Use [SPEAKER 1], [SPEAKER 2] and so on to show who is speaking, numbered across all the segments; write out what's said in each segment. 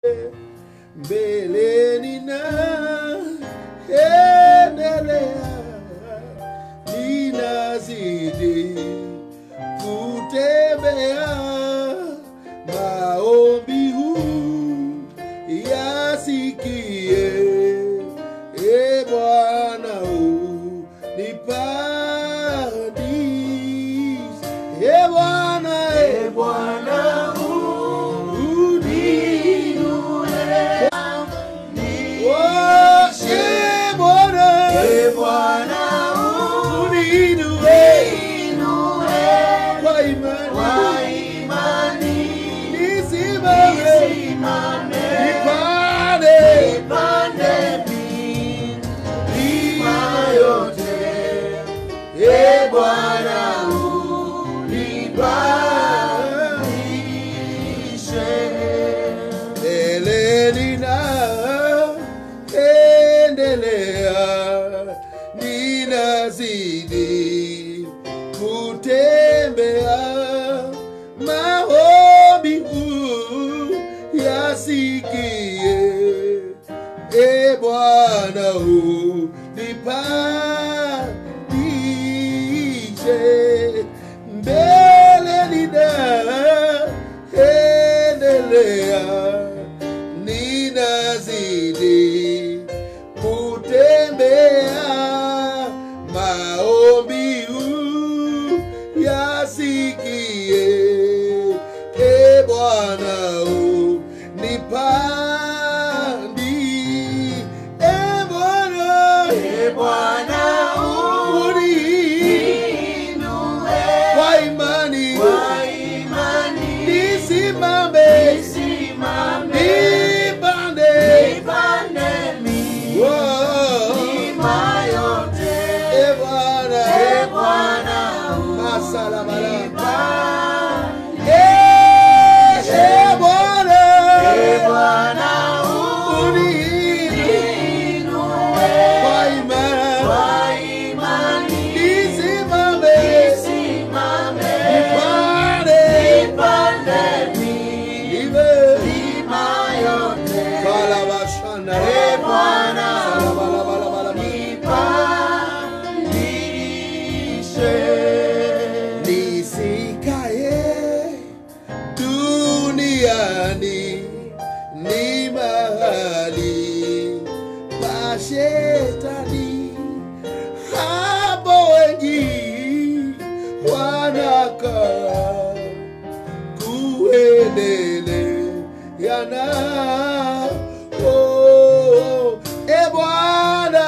[SPEAKER 1] mbeleni na endelea, ninazidi kutembea, maombi huu yasikie, e Bwana unipandishe, e Bwana, e Bwana uninue Bwana unibadilishe mbeleni na endelea, ninazidi kutembea, maombi huu yasikie, e Bwana unipandishe mbeleni na endelea, ninazidi kutembea, maombi huu yasikie, e Bwana unipandi, e Bwana, e Bwana uninue kwa imani, nisimame nipande Whoa. E Bwana, masalabalaba. Eh, e Bwana, uniinue kwa imani, nisimame nipande iwe kalabashana Salabalabalaba. nisikaye duniani ni mahali pa shetani, hapo wengi wanakaa kuendeleana. Oh, e Bwana,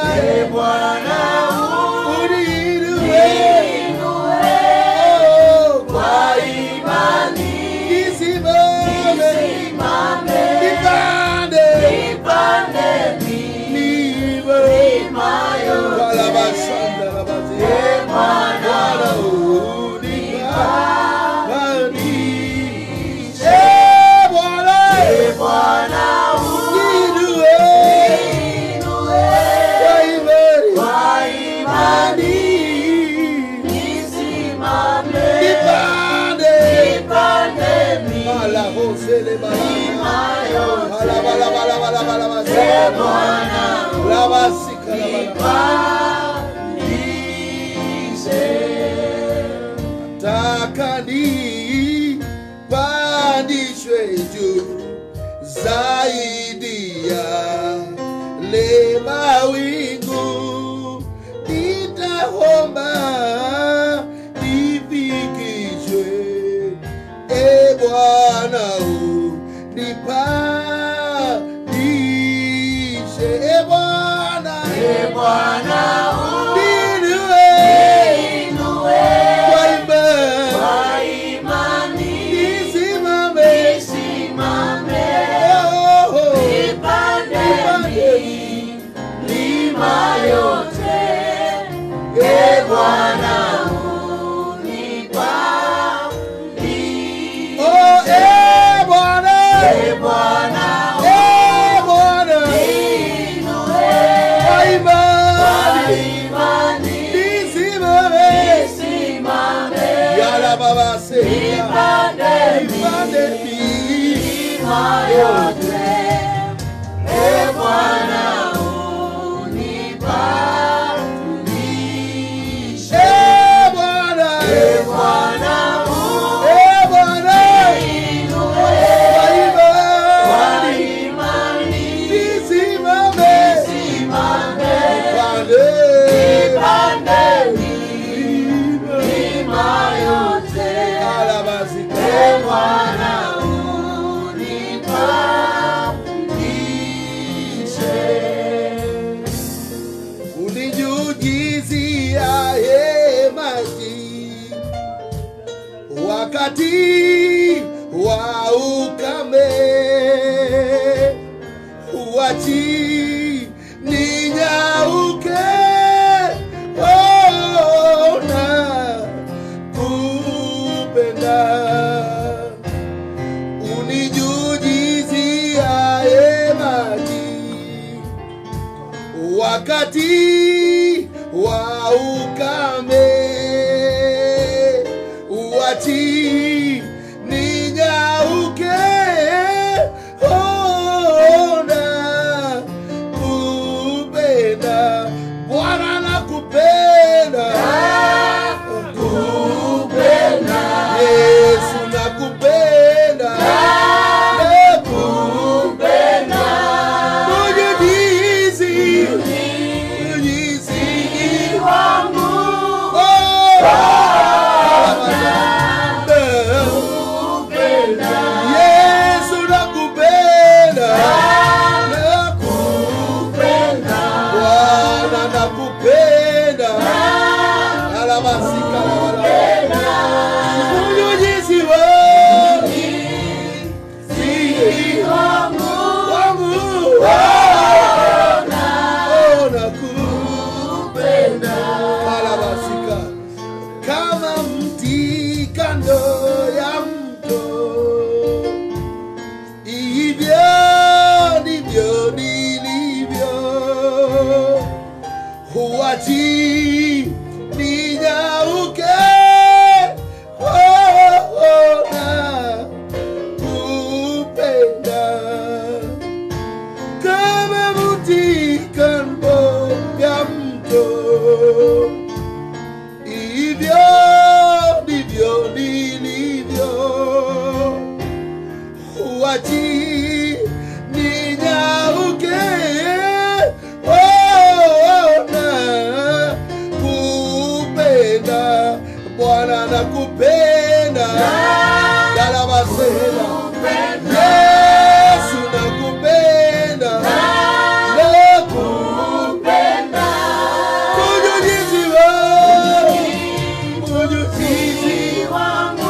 [SPEAKER 1] uninue Oh, kwa nisimame nipande niwe kalabashanda labazi Bwana unipandishe Bwana uninue kwa imani nipande Mala hosele balana. Bala bala bala bala bala bala. Labasi kalabala. Taka ni pandishwe juu zaidi ya le mawingu, nitaomba nifikishwe e Bwana unipandishe e Bwana ninue kwa imani nisimame oh, oh, nipande e Bwana oh e Bwana e Bwana kwa imani nisimame yala baba se
[SPEAKER 2] Nipande
[SPEAKER 1] nipande
[SPEAKER 2] milima yote.
[SPEAKER 1] uachi ninyauke ona kupenda unijujiziae maji wakati wa ukame uachi ninyauke ona kupenda bwana nakupenda yesu nakupenda nakupenda ujujizi ujujizi wangu Yesu nakupenda nakupenda Bwana nakupenda alamasika unyunyizi wangu wangu Oh, nakupenda alamasika kama mti kando ya mto hivyo ndivyo nilivyo huachi ninyauke ona kupenda kama mti kando ya mto hivyo ndivyo nilivyo huachi ninyauke ona kupenda bwana nakupenda dalabasela yesu nakupenda nakupenda ujujizi wangu ujujizi wangu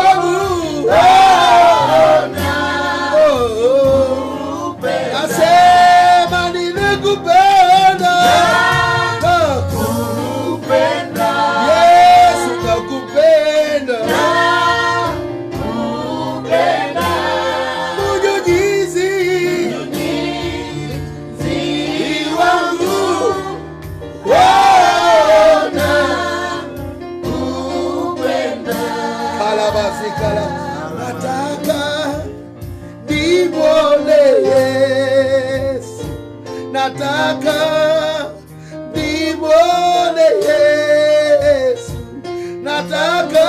[SPEAKER 1] Oh, nasema ninakupenda nakupenda yesu nakupenda ujujizi wangu ona kalabazikala nataka nimwone yesu nataka nimwone yesu nataka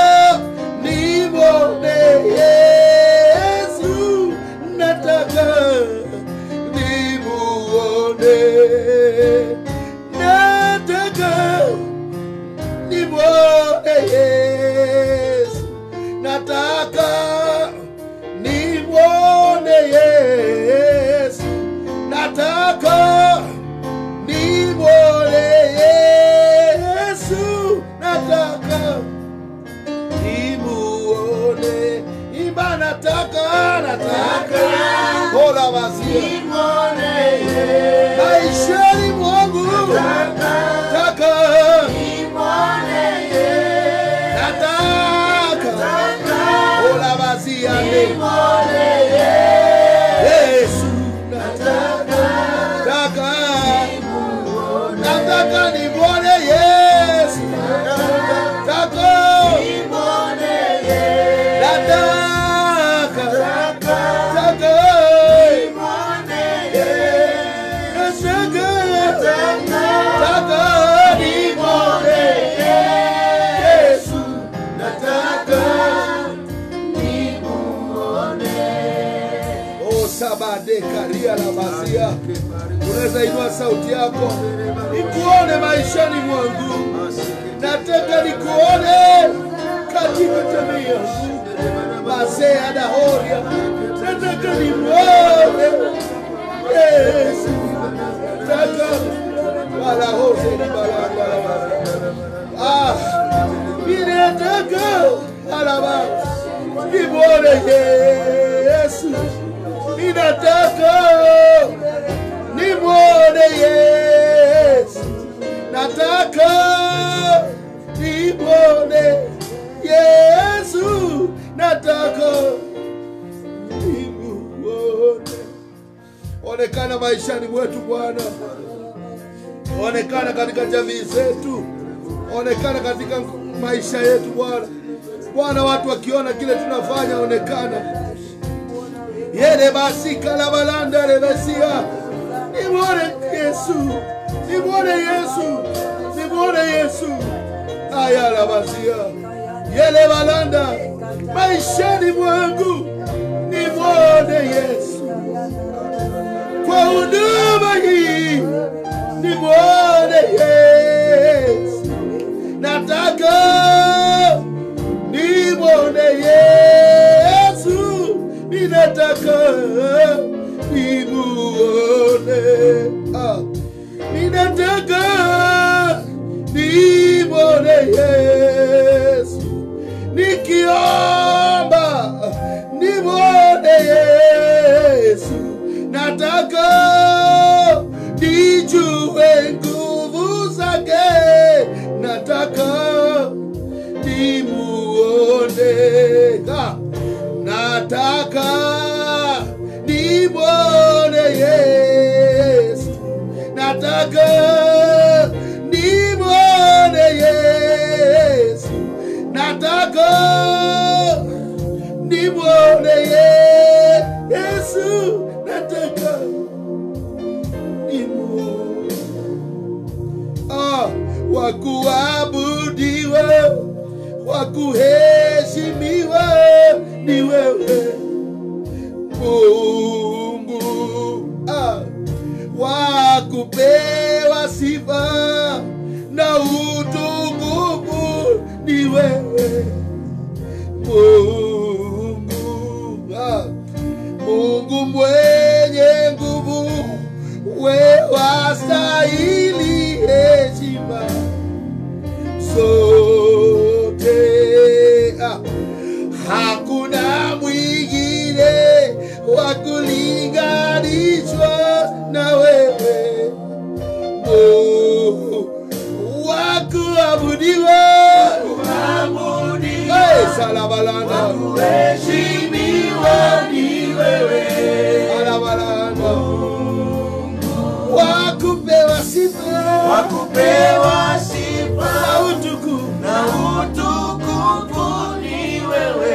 [SPEAKER 1] nimwone yesu nataka nimuone nataka nimwone yesu nataka nimwone yesu nataka nimwone yesu nataka nimuone imba nataka nataka hola basi maishani mwangu nataka nataka hola basi ande Yesu nataka nataka nataka nimwone Yesu nataka nataka nataka nataka nimwone Yesu nataka Oh, sabade karia la masia. Unaweza inua sauti yako, nikuone maishani mwangu, nataka nikuone katika jamii yangu. Mazee adahoria, nataka nimuone Yesu, nataka wala hose ni balabala. Ah, mimi nataka alaba nimuone Yesu, ninataka nataka nimwone Yesu, nataka nimwone Yesu, nataka nimuone. Onekana maishani mwetu Bwana, onekana katika jamii zetu, onekana katika maisha yetu Bwana. Bwana, watu wakiona kile tunafanya, onekana yele basi kalabalanda lebesia nimwone Yesu, nimwone Yesu, nimwone Yesu ayala basia yele balanda maishani mwangu nimwone Yesu kwa huduma hii nimwone Yesu, nataka nimwone Yesu, ninataka nimuone, ah, ninataka nimwone Yesu, nikiomba nimwone Yesu, nataka nijue nguvu zake, nataka nimuone, Ah, nataka nimwone Yesu, nataka nimwone Yesu, nataka nimwone Ye- Yesu, nataka nimwone ah, wakuabudiwa wakuheshimiwa ni wewe Mungu ah, wakupewa sifa na utukufu ni wewe Mungu ah, Mungu mwenye nguvu, we wastahili heshima zote. Ah, hakuna mwingine wa kulinganishwa na wewe, Mungu wa kuabudiwa, Hey, salabalanda
[SPEAKER 2] Heshimiwa ni wewe,
[SPEAKER 1] Alabalanda. Wakupewa sifa
[SPEAKER 2] wakupewa sifa
[SPEAKER 1] na utukufu
[SPEAKER 2] na utukufu ni wewe.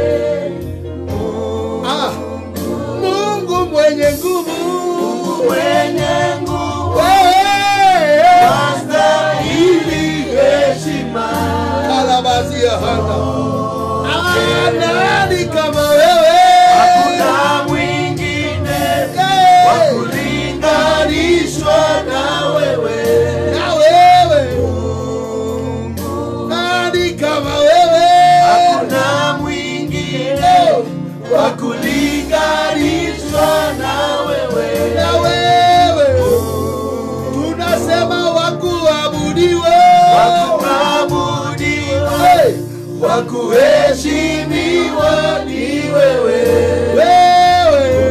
[SPEAKER 1] Ah, Mungu mwenye nguvu
[SPEAKER 2] Mwenye nguvu
[SPEAKER 1] Wewe,
[SPEAKER 2] wastahili heshima.
[SPEAKER 1] alabazia hana Ah, nani kama wewe
[SPEAKER 2] Hakuna mwingine wa
[SPEAKER 1] Eh,
[SPEAKER 2] kulinganishwa na wewe.
[SPEAKER 1] na wewe nani kama wewe
[SPEAKER 2] Hakuna mwingine wa kulinganishwa na wewe.
[SPEAKER 1] na wewe tunasema wakuabudiwa
[SPEAKER 2] Wakuabudiwa,
[SPEAKER 1] Hey,
[SPEAKER 2] wakuheshimiwa ni wewe.
[SPEAKER 1] wewe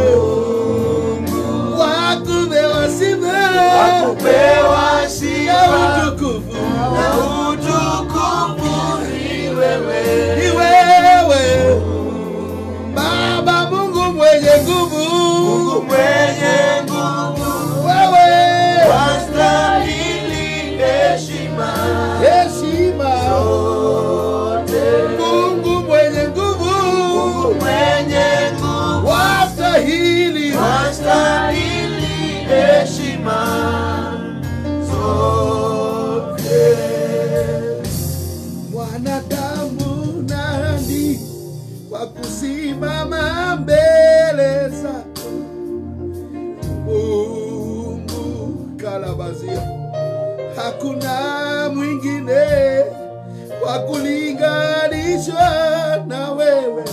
[SPEAKER 1] wakupewa sifa
[SPEAKER 2] Wakupewa
[SPEAKER 1] na
[SPEAKER 2] sifa
[SPEAKER 1] utukufu
[SPEAKER 2] na utukufu ni wewe.
[SPEAKER 1] ni wewe Baba Mungu mwenye nguvu
[SPEAKER 2] Mungu mwenye nguvu,
[SPEAKER 1] wewe
[SPEAKER 2] wastahili heshima
[SPEAKER 1] heshima
[SPEAKER 2] zote.
[SPEAKER 1] Mungu mwenye nguvu
[SPEAKER 2] Mungu mwenye nguvu,
[SPEAKER 1] wastahili
[SPEAKER 2] wastahili heshima zote.
[SPEAKER 1] mwanadamu nani kwa kusimama mbele zako Mungu kalabazia hakuna mwingine wa kulinganishwa na wewe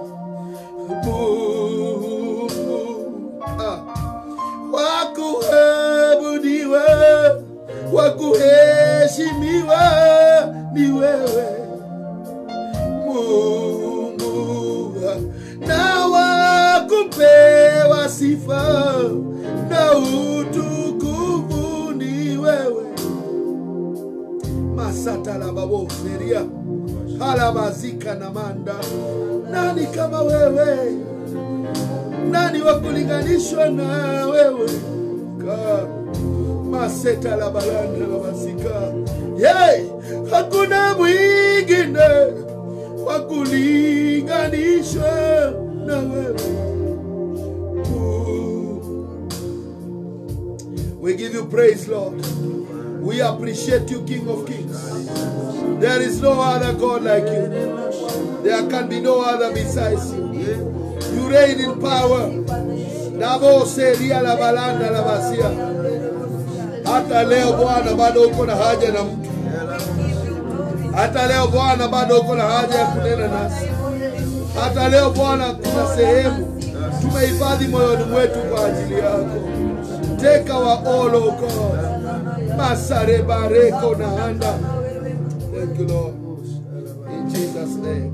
[SPEAKER 1] Mungu ah, wa kuabudiwa wa kuheshimiwa ni wewe Mungu na wa kupewa sifa na utukufu ni wewe masatalababoseria halabazika na manda nani kama wewe nani wa kulinganishwa na wewe ka maseta la balanda la masika hey, hakuna mwingine wa kulinganishwa na wewe Ooh. we give you praise lord we appreciate you king of kings there is no other god like you there can be no other besides you you reign in power nabo seria la balanda la basia hata leo bwana bado uko na haja na mtu hata leo bwana bado uko na haja ya kunena nasi hata leo bwana kuna sehemu tumehifadhi moyoni mwetu kwa ajili yako take our all oh god masarebareko na anda thank you lord in jesus name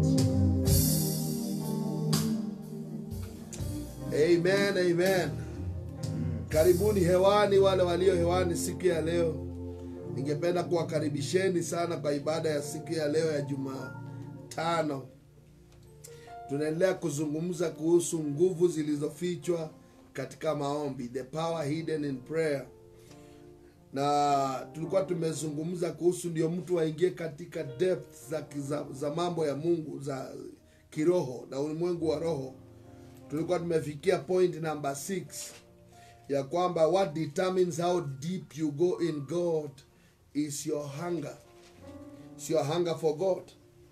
[SPEAKER 1] amen amen karibuni hewani wale walio hewani siku ya leo ningependa kuwakaribisheni sana kwa ibada ya siku ya leo ya jumatano tunaendelea kuzungumza kuhusu nguvu zilizofichwa katika maombi the power hidden in prayer na tulikuwa tumezungumza kuhusu ndio mtu aingie katika depth za, za, za mambo ya mungu za kiroho na ulimwengu wa roho tulikuwa tumefikia point number 6 ya kwamba what determines how deep you go in god is your hunger is your hunger for god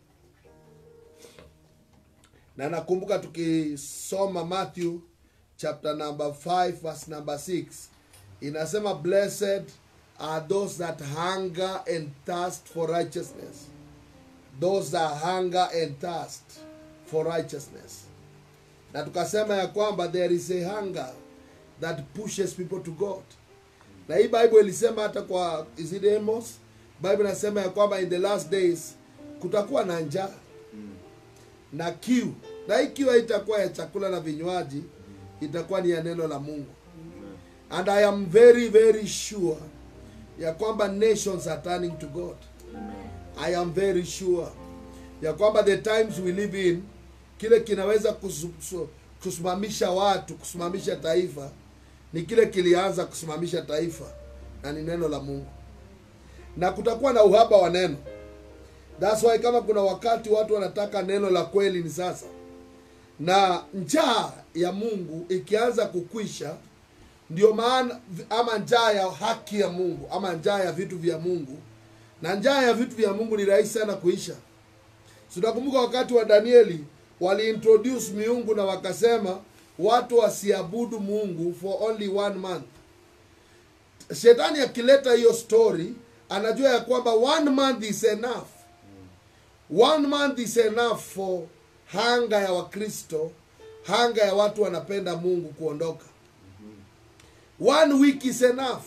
[SPEAKER 1] na nakumbuka tukisoma matthew chapter number 5 verse number 6 inasema blessed are those that hunger and thirst for righteousness those that hunger and thirst for righteousness na tukasema ya kwamba there is a hunger that pushes people to god na hii bible ilisema hata kwa is it Amos? bible inasema ya kwamba in the last days kutakuwa na njaa na kiu na hii kiu haitakuwa ya chakula na vinywaji itakuwa ni ya neno la mungu and i am very very sure ya kwamba nations are turning to god i am very sure ya kwamba the times we live in kile kinaweza kusu- su- kusimamisha watu kusimamisha taifa ni kile kilianza kusimamisha taifa na ni neno la mungu na kutakuwa na uhaba wa neno thats why kama kuna wakati watu wanataka neno la kweli ni sasa na njaa ya mungu ikianza kukwisha ndio maana ama njaa ya haki ya mungu ama njaa ya vitu vya mungu na njaa ya vitu vya mungu ni rahisi sana kuisha tunakumbuka wakati wa danieli waliintroduce miungu na wakasema watu wasiabudu mungu for only one month shetani akileta hiyo story anajua ya kwamba one month is enough one month is enough for hanga ya wakristo hanga ya watu wanapenda mungu kuondoka one week is enough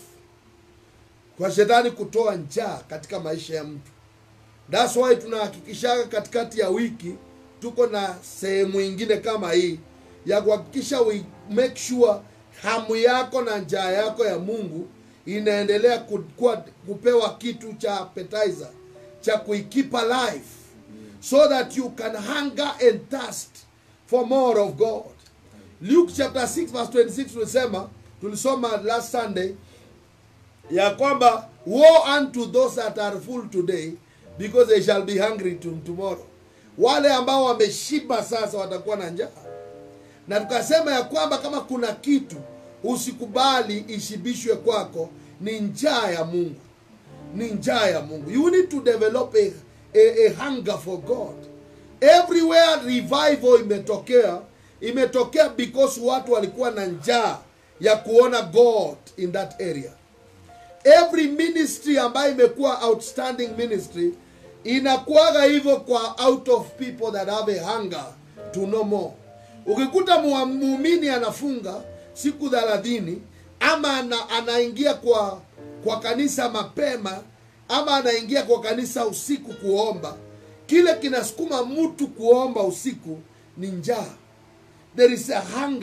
[SPEAKER 1] kwa shetani kutoa njaa katika maisha ya mtu thats why tunahakikishaga katikati ya wiki tuko na sehemu ingine kama hii ya kuhakikisha we make sure hamu yako na njaa yako ya mungu inaendelea ku- kuwa, kupewa kitu cha appetizer cha kuikeep alive so that you can hunger and thirst for more of god luke chapter 6 verse 26 tulisema tulisoma last sunday ya kwamba woe unto those that are full today because they shall be hungry to, tomorrow wale ambao wameshiba sasa watakuwa na njaa na tukasema ya kwamba kama kuna kitu usikubali ishibishwe kwako ni njaa ya mungu ni njaa ya mungu you need to develop a, a, a hunger for god everywhere revival imetokea imetokea because watu walikuwa na njaa ya kuona god in that area every ministry ambayo imekuwa outstanding ministry inakuwaga hivyo kwa out of people that have a hunger to know more ukikuta mua- muumini anafunga siku thelathini ama ana, anaingia kwa kwa kanisa mapema ama anaingia kwa kanisa usiku kuomba kile kinasukuma mtu kuomba usiku ni njaa there is a hunger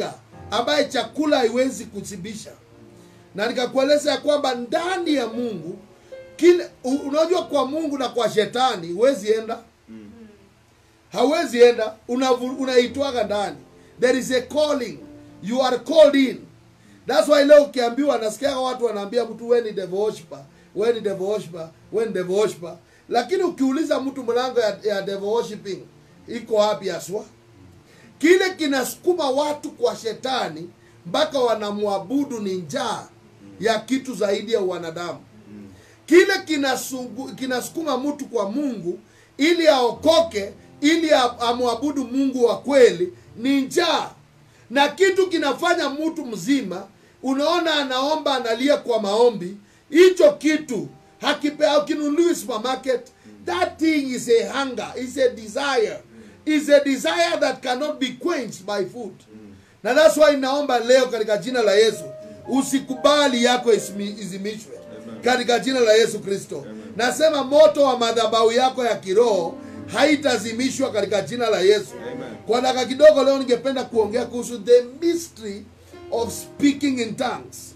[SPEAKER 1] ambaye chakula haiwezi kushibisha na nikakueleza ya kwamba ndani ya mungu kile u- unajua kwa mungu na kwa shetani huwezi enda hauwezi enda unavu- unaitwaga ndani there is a calling you are called in thats why leo ukiambiwa nasikiaga watu wanaambia mtu we ni devil worshiper we ni devil worshiper we ni devil worshiper lakini ukiuliza mtu mlango ya, ya devil worshiping iko wapi haswa kile kinasukuma watu kwa shetani mpaka wanamwabudu ni njaa ya kitu zaidi ya wanadamu kile kinasungu- kinasukuma mtu kwa mungu ili aokoke ili a- amwabudu mungu wa kweli ni njaa na kitu kinafanya mtu mzima unaona anaomba analia kwa maombi hicho kitu hakipe hakinunuliwi supermarket that thing is a hunger is a desire is a desire that cannot be quenched by food na that's why naomba leo katika jina la yesu usikubali yako isimi- izimishwe katika jina la yesu kristo nasema moto wa madhabahu yako ya kiroho haitazimishwa katika jina la yesu kwa dakika kidogo leo ningependa kuongea kuhusu the mystery of speaking in tongues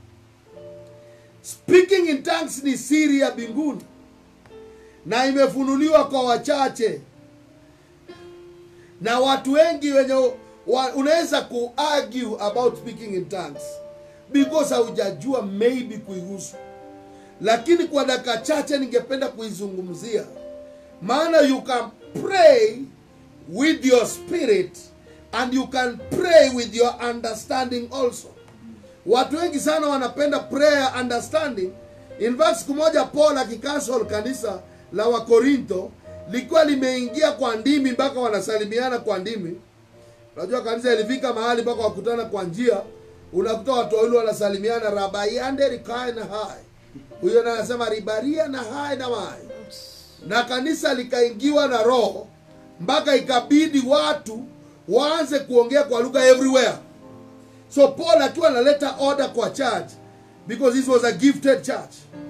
[SPEAKER 1] speaking in tongues ni siri ya mbinguni na imefunuliwa kwa wachache na watu wengi wenye wa, unaweza kuargue about speaking in tongues because haujajua maybe kuihusu lakini kwa dakika chache ningependa kuizungumzia maana you can pray with your spirit and you can pray with your understanding also watu wengi sana wanapenda prayer understanding in fact siku moja paul akikansel kanisa la wakorintho likiwa limeingia kwa ndimi mpaka wanasalimiana kwa ndimi unajua kanisa ilifika mahali mpaka wakutana kwa njia unakuta watu wawili wanasalimiana rabaiande rikae na hai huyo na anasema ribaria na hai na mai na kanisa likaingiwa na roho mpaka ikabidi watu waanze kuongea kwa lugha everywhere so paul akiwa analeta order kwa church because this was a gifted church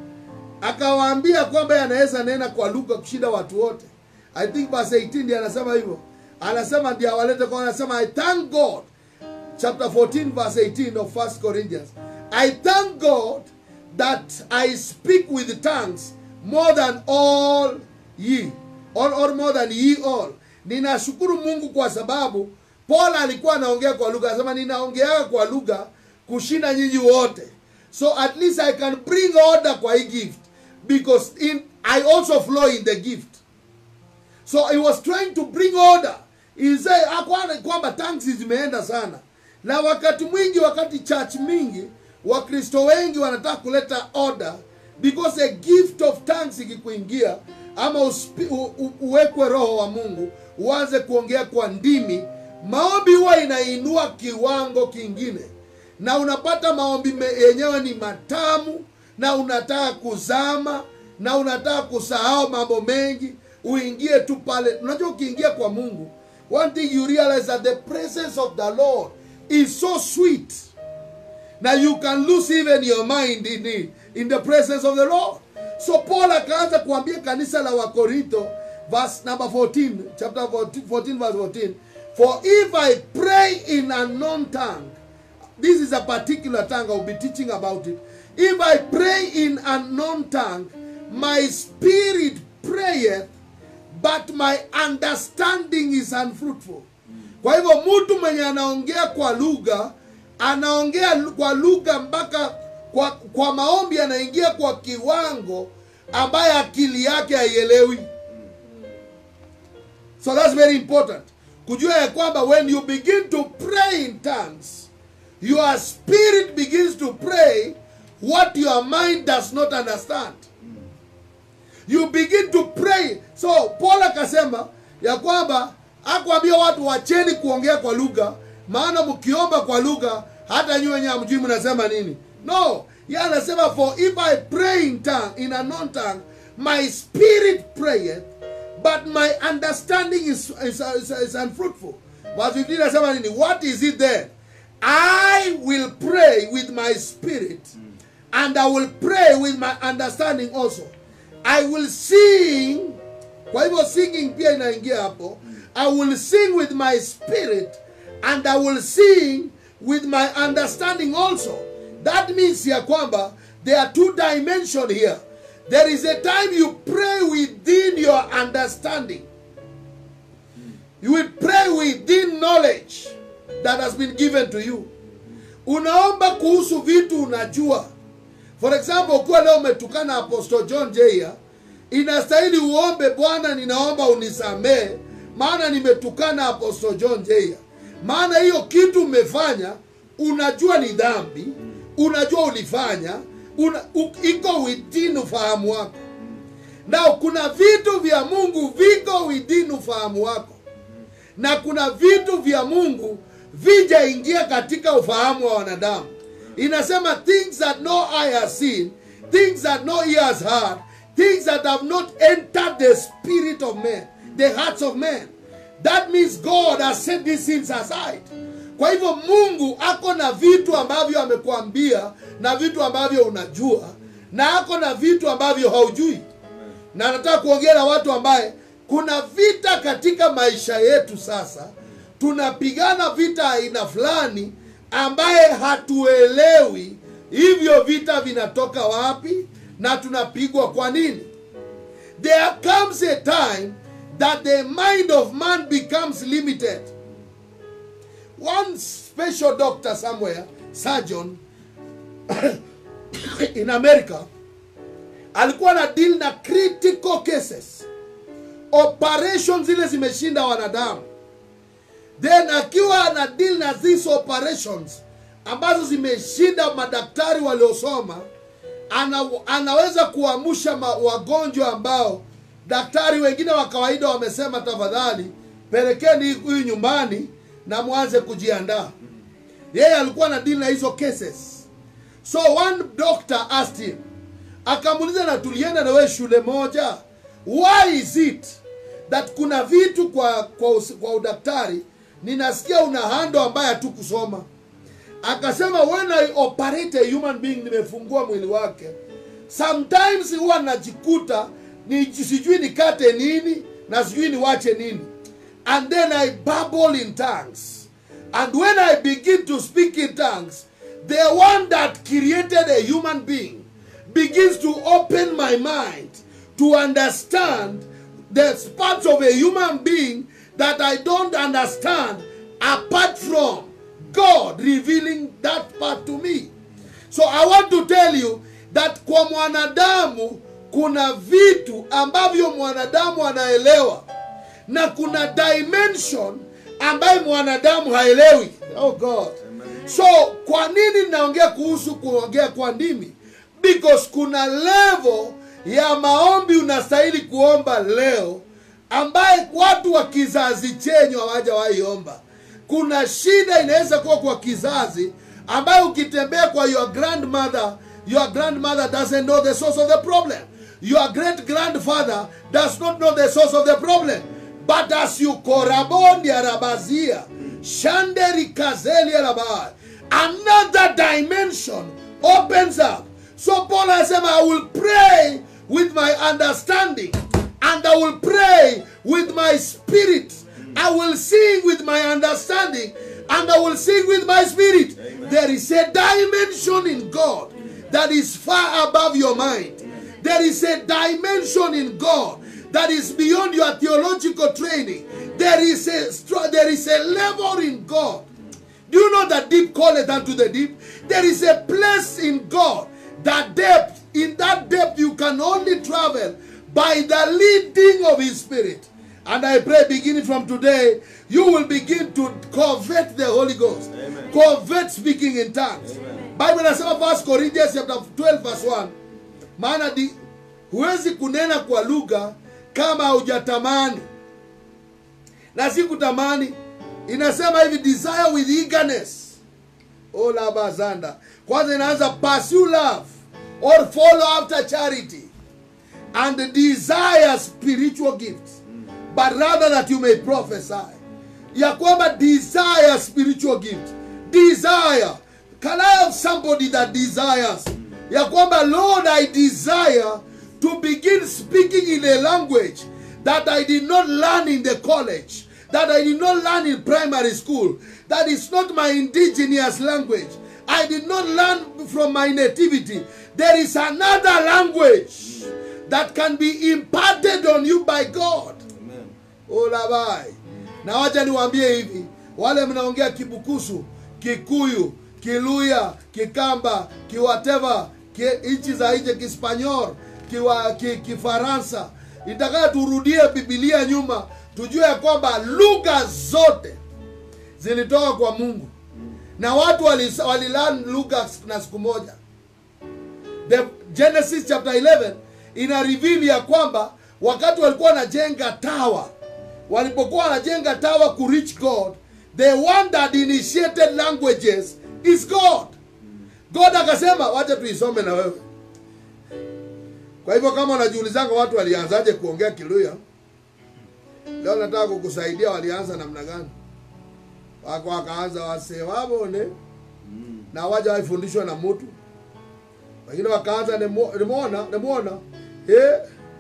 [SPEAKER 1] akawaambia kwamba yeye anaweza nena kwa lugha kushinda watu wote i think verse 18 ndiye anasema hivyo anasema ndiye awalete kwa anasema i thank god chapter 14 verse 18 of 1 corinthians i thank god that i speak with tongues more than all ye or, or more than ye all ninashukuru mungu kwa sababu paul alikuwa anaongea kwa lugha anasema ninaongeaga kwa lugha kushinda nyinyi wote so at least i can bring order kwa hii gift because in i also flow in the gift so he was trying to bring order He said, hakuwa kwamba tanks zimeenda sana na wakati mwingi wakati church mingi wakristo wengi wanataka kuleta order because a gift of tongues ikikuingia ama uspi, u, u, uwekwe roho wa mungu uanze kuongea kwa ndimi maombi huwa inainua kiwango kingine na unapata maombi me- yenyewe ni matamu na unataka kuzama na unataka kusahau mambo mengi uingie tu pale unajua ukiingia kwa mungu one thing you realize that the presence of the lord is so sweet now you can lose even your mind in the, in the presence of the lord so paul akaanza kuambia kanisa la wakorintho verse number 14 chapter 14, 14 verse 14 for if i pray in a known tongue this is a particular tongue i'll be teaching about it if i pray in a known tongue my spirit prayeth but my understanding is unfruitful kwa hivyo mtu mwenye anaongea kwa lugha anaongea lu- kwa lugha mpaka kwa, kwa maombi anaingia kwa kiwango ambaye akili yake haielewi so that's very important kujua ya kwamba when you begin to pray in tongues your spirit begins to pray what your mind does not understand you begin to pray so paul akasema ya kwamba akuambia watu wacheni kuongea kwa lugha maana mkiomba kwa lugha hata nyi wenye hamjui mnasema nini no ye anasema for if i pray in tongue in a non tongue my spirit prayeth but my understanding is, is, is, is unfruitful verse 15 anasema nini what is it then i will pray with my spirit and i will pray with my understanding also i will sing kwa hivyo singing pia inaingia hapo i will sing with my spirit and i will sing with my understanding also that means ya kwamba there are two dimension here there is a time you pray within your understanding you will pray within knowledge that has been given to you unaomba kuhusu vitu unajua for example ukiwa leo umetukana apostle john jeya inastahili uombe bwana ninaomba unisamee maana nimetukana apostle john jeya maana hiyo kitu umefanya unajua ni dhambi unajua ulifanya una, u, iko within ufahamu wako na kuna vitu vya mungu viko within ufahamu wako na kuna vitu vya mungu vijaingia katika ufahamu wa wanadamu inasema things that no eye has seen things that no ear has heard things that have not entered the spirit of men the hearts of men that means god has set these things aside kwa hivyo mungu ako na vitu ambavyo amekuambia na vitu ambavyo unajua na ako na vitu ambavyo haujui na nataka kuongea na watu ambaye kuna vita katika maisha yetu sasa tunapigana vita aina fulani ambaye hatuelewi hivyo vita vinatoka wapi na tunapigwa kwa nini there comes a time that the mind of man becomes limited one special doctor somewhere surgeon in america alikuwa na deal na critical cases operation zile zimeshinda wanadamu then akiwa ana deal na these operations ambazo zimeshinda madaktari waliosoma ana, anaweza kuamsha ma- wagonjwa ambao daktari wengine wa kawaida wamesema tafadhali pelekeni huyu nyumbani na mwanze kujiandaa yeye alikuwa na deal na hizo cases so one doctor asked him akamuuliza na tulienda na wewe shule moja why is it that kuna vitu kwa kwa, usi- kwa udaktari ninasikia una hando ambaye hatukusoma akasema when i operate a human being nimefungua mwili wake sometimes huwa najikuta ni sijui nikate nini na sijui niwache nini and then i babble in tongues and when i begin to speak in tongues the one that created a human being begins to open my mind to understand the parts of a human being that I don't understand apart from God revealing that part to me. So I want to tell you that kwa mwanadamu kuna vitu ambavyo mwanadamu anaelewa na kuna dimension ambayo mwanadamu haelewi. Oh God. So kwa nini naongea kuhusu kuongea kwa ndimi? Because kuna level ya maombi unastahili kuomba leo ambaye watu wa kizazi chenyu hawajawahi omba. Kuna shida inaweza kuwa kwa kizazi ambayo ukitembea kwa your grandmother, your grandmother doesn't know the source of the problem. Your great grandfather does not know the source of the problem. But as you korabondi arabazia, shanderi kazeli arabai, another dimension opens up. So Paul anasema, I will pray with my understanding and I will pray with my spirit. I will sing with my understanding and I will sing with my spirit. There is a dimension in God that is far above your mind. There is a dimension in God that is beyond your theological training. There is a str- there is a level in God. Do you know that deep calleth unto the deep? There is a place in God that depth. In that depth, you can only travel by the leading of His Spirit. And I pray, beginning from today, you will begin to covet the Holy Ghost,
[SPEAKER 2] Amen.
[SPEAKER 1] covet speaking in tongues. Bible inasema 1 Corinthians chapter 12 verse 1, maana di, huwezi kunena kwa lugha kama hujatamani na si kutamani inasema hivi desire with eagerness ola bazanda kwanza inaanza pursue love or follow after charity and desire spiritual gifts but rather that you may prophesy ya kwamba desire spiritual gift desire can i have somebody that desires ya kwamba lord i desire to begin speaking in a language that i did not learn in the college that I did not learn in primary school, that is not my indigenous language. I did not learn from my nativity. There is another language that can be imparted on you by God.
[SPEAKER 2] Amen.
[SPEAKER 1] Ulabai. Na wacha niwaambie hivi, wale mnaongea Kibukusu, Kikuyu, Kiluya, Kikamba, Kiwateva, ki, nchi za nje Kispanyol, kiwa, ki, Kifaransa, itakayo turudie Biblia nyuma, tujue ya kwamba lugha zote zilitoka kwa Mungu na watu wali- walilearn lugha na siku moja the genesis chapter 11 ina reveal ya kwamba wakati walikuwa wanajenga tawa walipokuwa wanajenga tawa ku reach god the one that initiated languages is god god akasema wacha tuisome na wewe kwa hivyo kama unajiulizanga watu walianzaje kuongea kiluya leo nataka kukusaidia walianza namna gani wako wakaanza wasewabone na waja waifundishwa na mtu wengine wakaanza nemo- nimwona nimwona eh.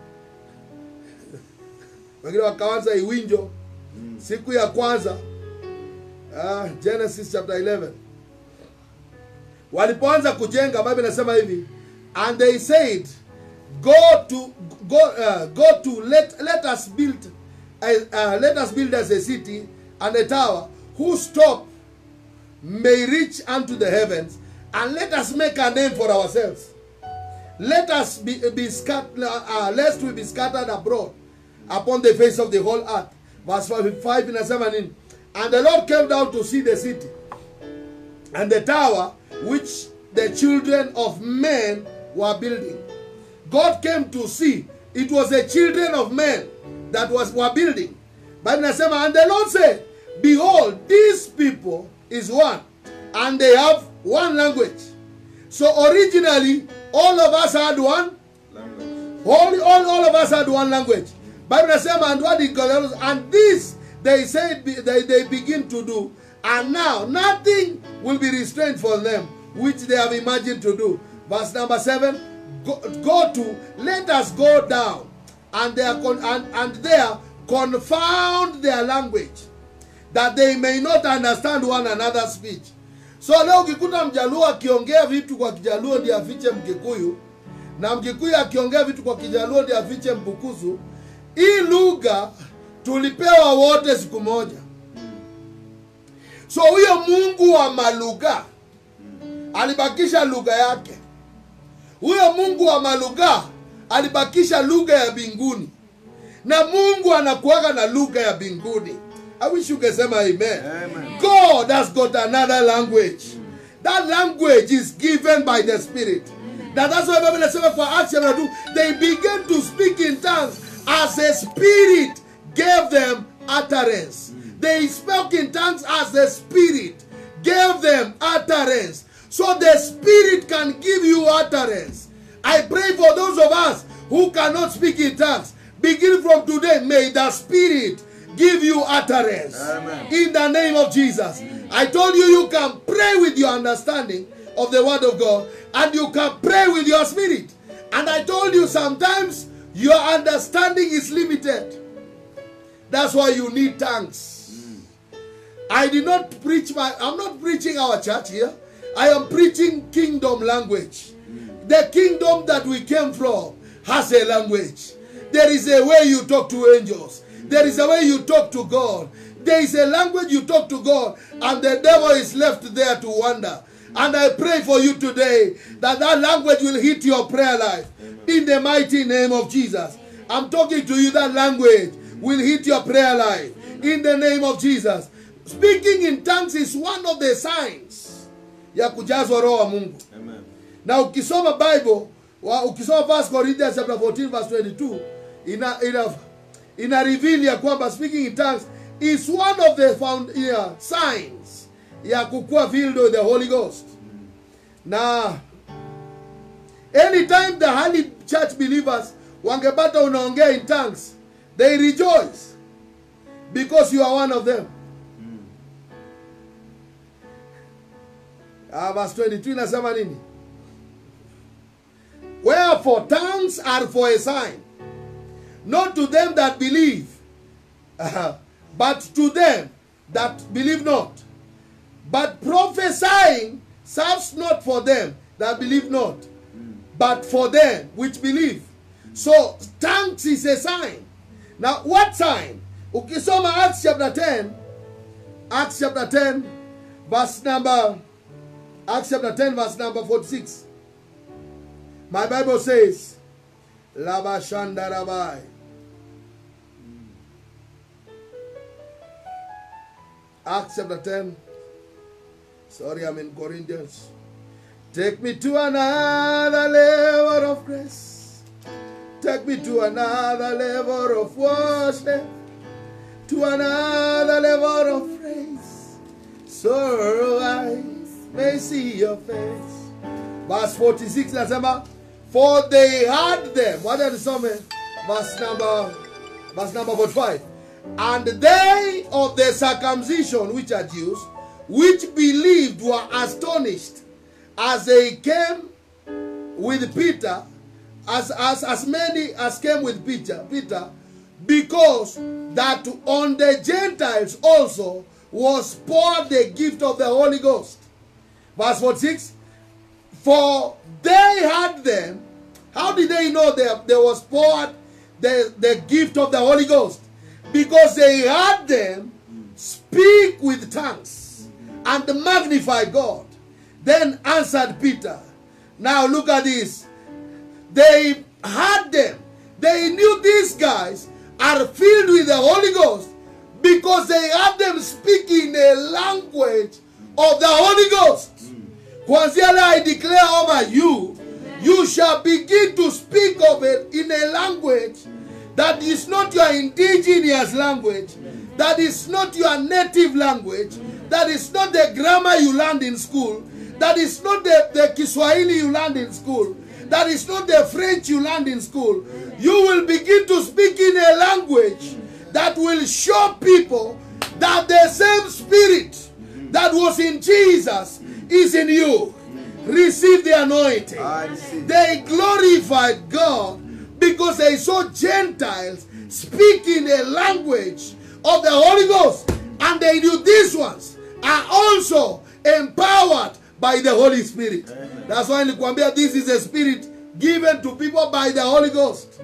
[SPEAKER 1] wengine wakaanza iwinjo siku ya kwanza ah, genesis chapter 11 walipoanza kujenga bible inasema hivi and they said go to go, uh, go to let, let us build a, uh, let us build us a city and a tower whose top may reach unto the heavens and let us make a name for ourselves let us be, be scattered uh, lest we be scattered abroad upon the face of the whole earth verse 5 inasema nini and the lord came down to see the city and the tower which the children of men were building. God came to see. It was the children of men that was were building. But inasema, and the Lord said, Behold, these people is one, and they have one language. So originally, all of us had one
[SPEAKER 2] Language.
[SPEAKER 1] all, all, all of us had one language. Bible inasema and what did God and this they said be- they, they begin to do and now nothing will be restrained for them which they have imagined to do. Verse number seven go, go to let us go down and they are con, and, and there confound their language that they may not understand one another's speech. So leo ukikuta mjaluo akiongea vitu kwa kijaluo ndiye afiche mkikuyu na mkikuyu akiongea vitu kwa kijaluo ndiye afiche mbukusu. Hii lugha tulipewa wote siku moja. So huyo Mungu wa malugha alibakisha lugha yake. Huyo Mungu wa malugha alibakisha lugha ya mbinguni, na Mungu anakuaga na lugha ya mbinguni. I wish ungesema amen.
[SPEAKER 2] Amen.
[SPEAKER 1] God has got another language. That language is given by the Spirit. Now that's why Bible says for Acts chapter 2, they began to speak in tongues as the Spirit gave them utterance. They spoke in tongues as the Spirit gave them utterance. So the Spirit can give you utterance. I pray for those of us who cannot speak in tongues. Begin from today, may the Spirit give you utterance.
[SPEAKER 2] Amen.
[SPEAKER 1] In the name of Jesus. I told you you can pray with your understanding of the Word of God and you can pray with your spirit. And I told you sometimes your understanding is limited. That's why you need tongues. I did not preach my, I'm not preaching our church here. I am preaching kingdom language. The kingdom that we came from has a language. There is a way you talk to angels. There is a way you talk to God. There is a language you talk to God, and the devil is left there to wonder. And I pray for you today that that language will hit your prayer life in the mighty name of Jesus. I'm talking to you, that language will hit your prayer life in the name of Jesus. Speaking in tongues is one of the signs ya kujazwa roho wa Mungu
[SPEAKER 2] Amen.
[SPEAKER 1] na ukisoma bible wa, ukisoma 1 corinthians chapter 14 verse 22 ina ina ina reveal ya kwamba speaking in tongues is one of the found yeah, signs ya kukua filled with the holy ghost na anytime the holy church believers wangepata unaongea in tongues they rejoice because you are one of them Ah, verse 22 inasema nini Wherefore tongues are for a sign, not to them that believe, uh, but to them that believe not. But prophesying serves not for them that believe not, but for them which believe. So tongues is a sign. Now what sign? Ukisoma Acts chapter 10, Acts chapter 10, verse number, Acts chapter 10, verse number 46. My Bible says, Laba Shanda Rabai. Acts chapter 10. Sorry, I'm in Corinthians. Take me to another level of grace. Take me to another level of worship. To another level of praise. So I may see your face. Verse 46 nasema, For they had them. What did some verse number verse number 45. And they of the circumcision which are Jews, which believed were astonished as they came with Peter, as, as, as many as came with Peter, Peter, because that on the Gentiles also was poured the gift of the Holy Ghost. Verse 46 For they had them. How did they know there, there was poured the, the gift of the Holy Ghost? Because they had them speak with tongues and magnify God. Then answered Peter. Now look at this. They had them. They knew these guys are filled with the Holy Ghost because they had them speaking a language of the Holy Ghost. Kwanzia leo I declare over you, you shall begin to speak of it in a language that is not your indigenous language, that is not your native language, that is not the grammar you learned in school, that is not the, the Kiswahili you learned in school, that is not the French you learned in school. You will begin to speak in a language that will show people that the same spirit that was in Jesus is in you. Receive the anointing.
[SPEAKER 2] I receive.
[SPEAKER 1] They glorified God because they saw Gentiles speaking a language of the Holy Ghost. And they knew these ones are also empowered by the Holy Spirit. That's why nilikwambia this is a spirit given to people by the Holy Ghost.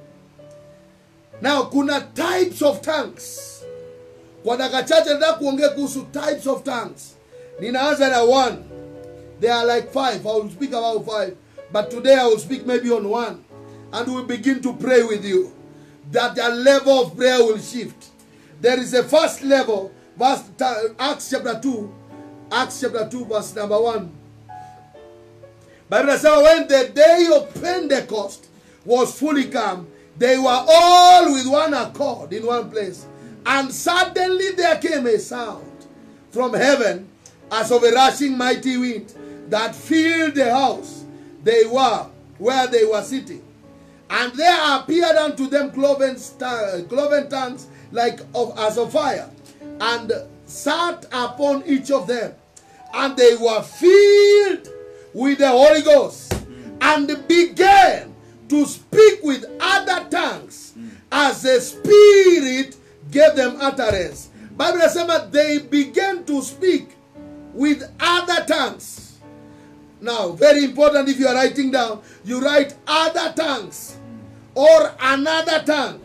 [SPEAKER 1] Now kuna types of tongues. Kwa dakika chache nataka kuongea kuhusu types of tongues. Ninaanza na one. There are like five. I will speak about five. But today I will speak maybe on one. And we'll begin to pray with you. That the level of prayer will shift. There is a first level. Verse Acts chapter 2. Acts chapter 2, verse number 1. Bible says, when the day of Pentecost was fully come, they were all with one accord in one place. And suddenly there came a sound from heaven as of a rushing mighty wind that filled the house they were where they were sitting. And there appeared unto them cloven, sta- cloven tongues like of as of fire, and sat upon each of them. And they were filled with the Holy Ghost, and began to speak with other tongues as the Spirit gave them utterance. Bible says they began to speak with other tongues. Now, very important if you are writing down, you write other tongues or another tongue.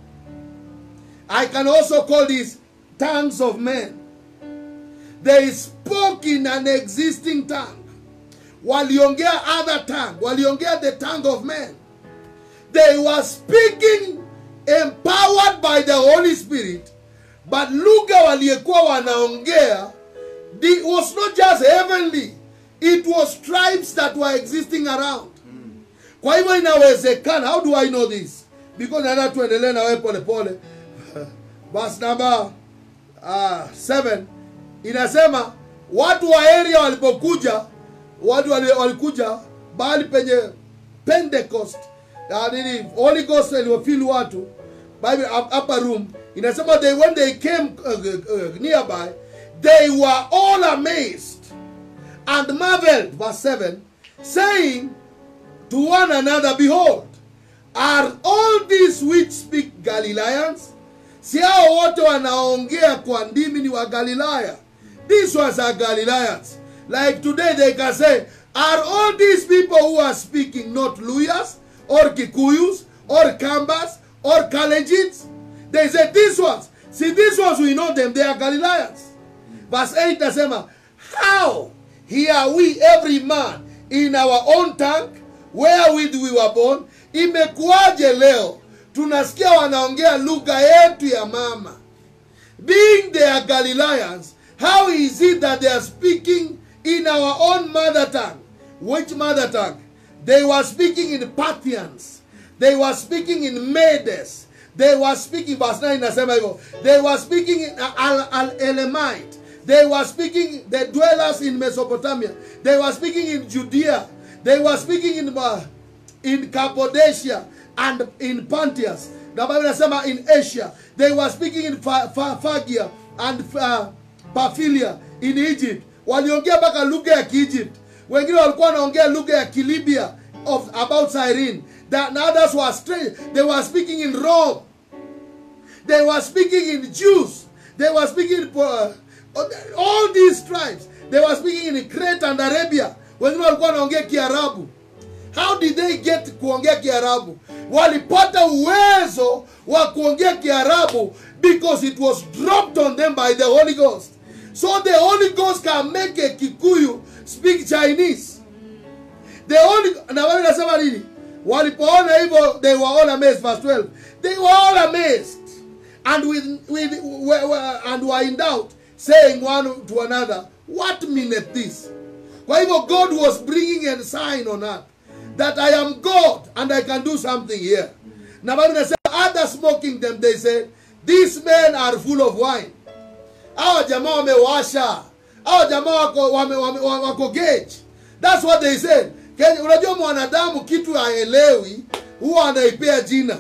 [SPEAKER 1] I can also call these tongues of men. They spoke in an existing tongue. Waliongea other tongue. Waliongea the tongue of men. They were speaking empowered by the Holy Spirit. But lugha waliyekuwa wanaongea it was not just heavenly. It was tribes that were existing around. Kwa hivyo inawezekana. How do I know this? Because nataka tuendelee na wewe pole pole. Verse number uh, 7 inasema watu wa area walipokuja, watu wali- walikuja bahali penye Pentecost, uh, nini Holy Ghost iliwafili watu Bible up- upper room inasema they when they came uh, uh, nearby they were all amazed and marveled verse 7 saying to one another, Behold, are all these which speak Galileans? si hao wote wanaongea kwa ndimi ni wa galilaya these ones are galileans like today they can say are all these people who are speaking not luyas or kikuyus or kambas or kalenjins they say these ones see these ones we know them they are galileans verse 8 nasema how hear we every man in our own tongue wherewith we were born imekuwaje leo tunasikia wanaongea lugha yetu ya mama being they are galileans how is it that they are speaking in our own mother tongue which mother tongue they were speaking in parthians they were speaking in medes they were speaking verse 9 nasema hivyo they were speaking in al, al elamite they were speaking the dwellers in mesopotamia they were speaking in judea they were speaking in uh, in cappadocia and in pontius na bible inasema in asia they were speaking in Fa- Fa- Phrygia and uh, Pamphylia in egypt waliongea mpaka lugha ya kiegypt wengine walikuwa wanaongea lugha ya kilibia of about cyrene that and others were strange they were speaking in rome they were speaking in Jews. They were speaking in uh, all these tribes. They were speaking in Crete and Arabia. Wengine walikuwa wanaongea Kiarabu. How did they get kuongea Kiarabu? Walipata uwezo wa kuongea Kiarabu because it was dropped on them by the Holy Ghost. So the Holy Ghost can make a Kikuyu speak Chinese. The only na wewe nasema nini? Walipoona hivyo they were all amazed verse 12. They were all amazed and with, with were, were, and were in doubt saying one to another what meaneth this? Kwa hivyo God was bringing a sign on earth that I am God and I can do something here. Na Bible inasema others mocking them they said these men are full of wine. Hawa jamaa wamewasha. Hawa jamaa wako wame, wame, wako gauge. That's what they said. Kenya, unajua mwanadamu kitu haelewi huwa anaipea jina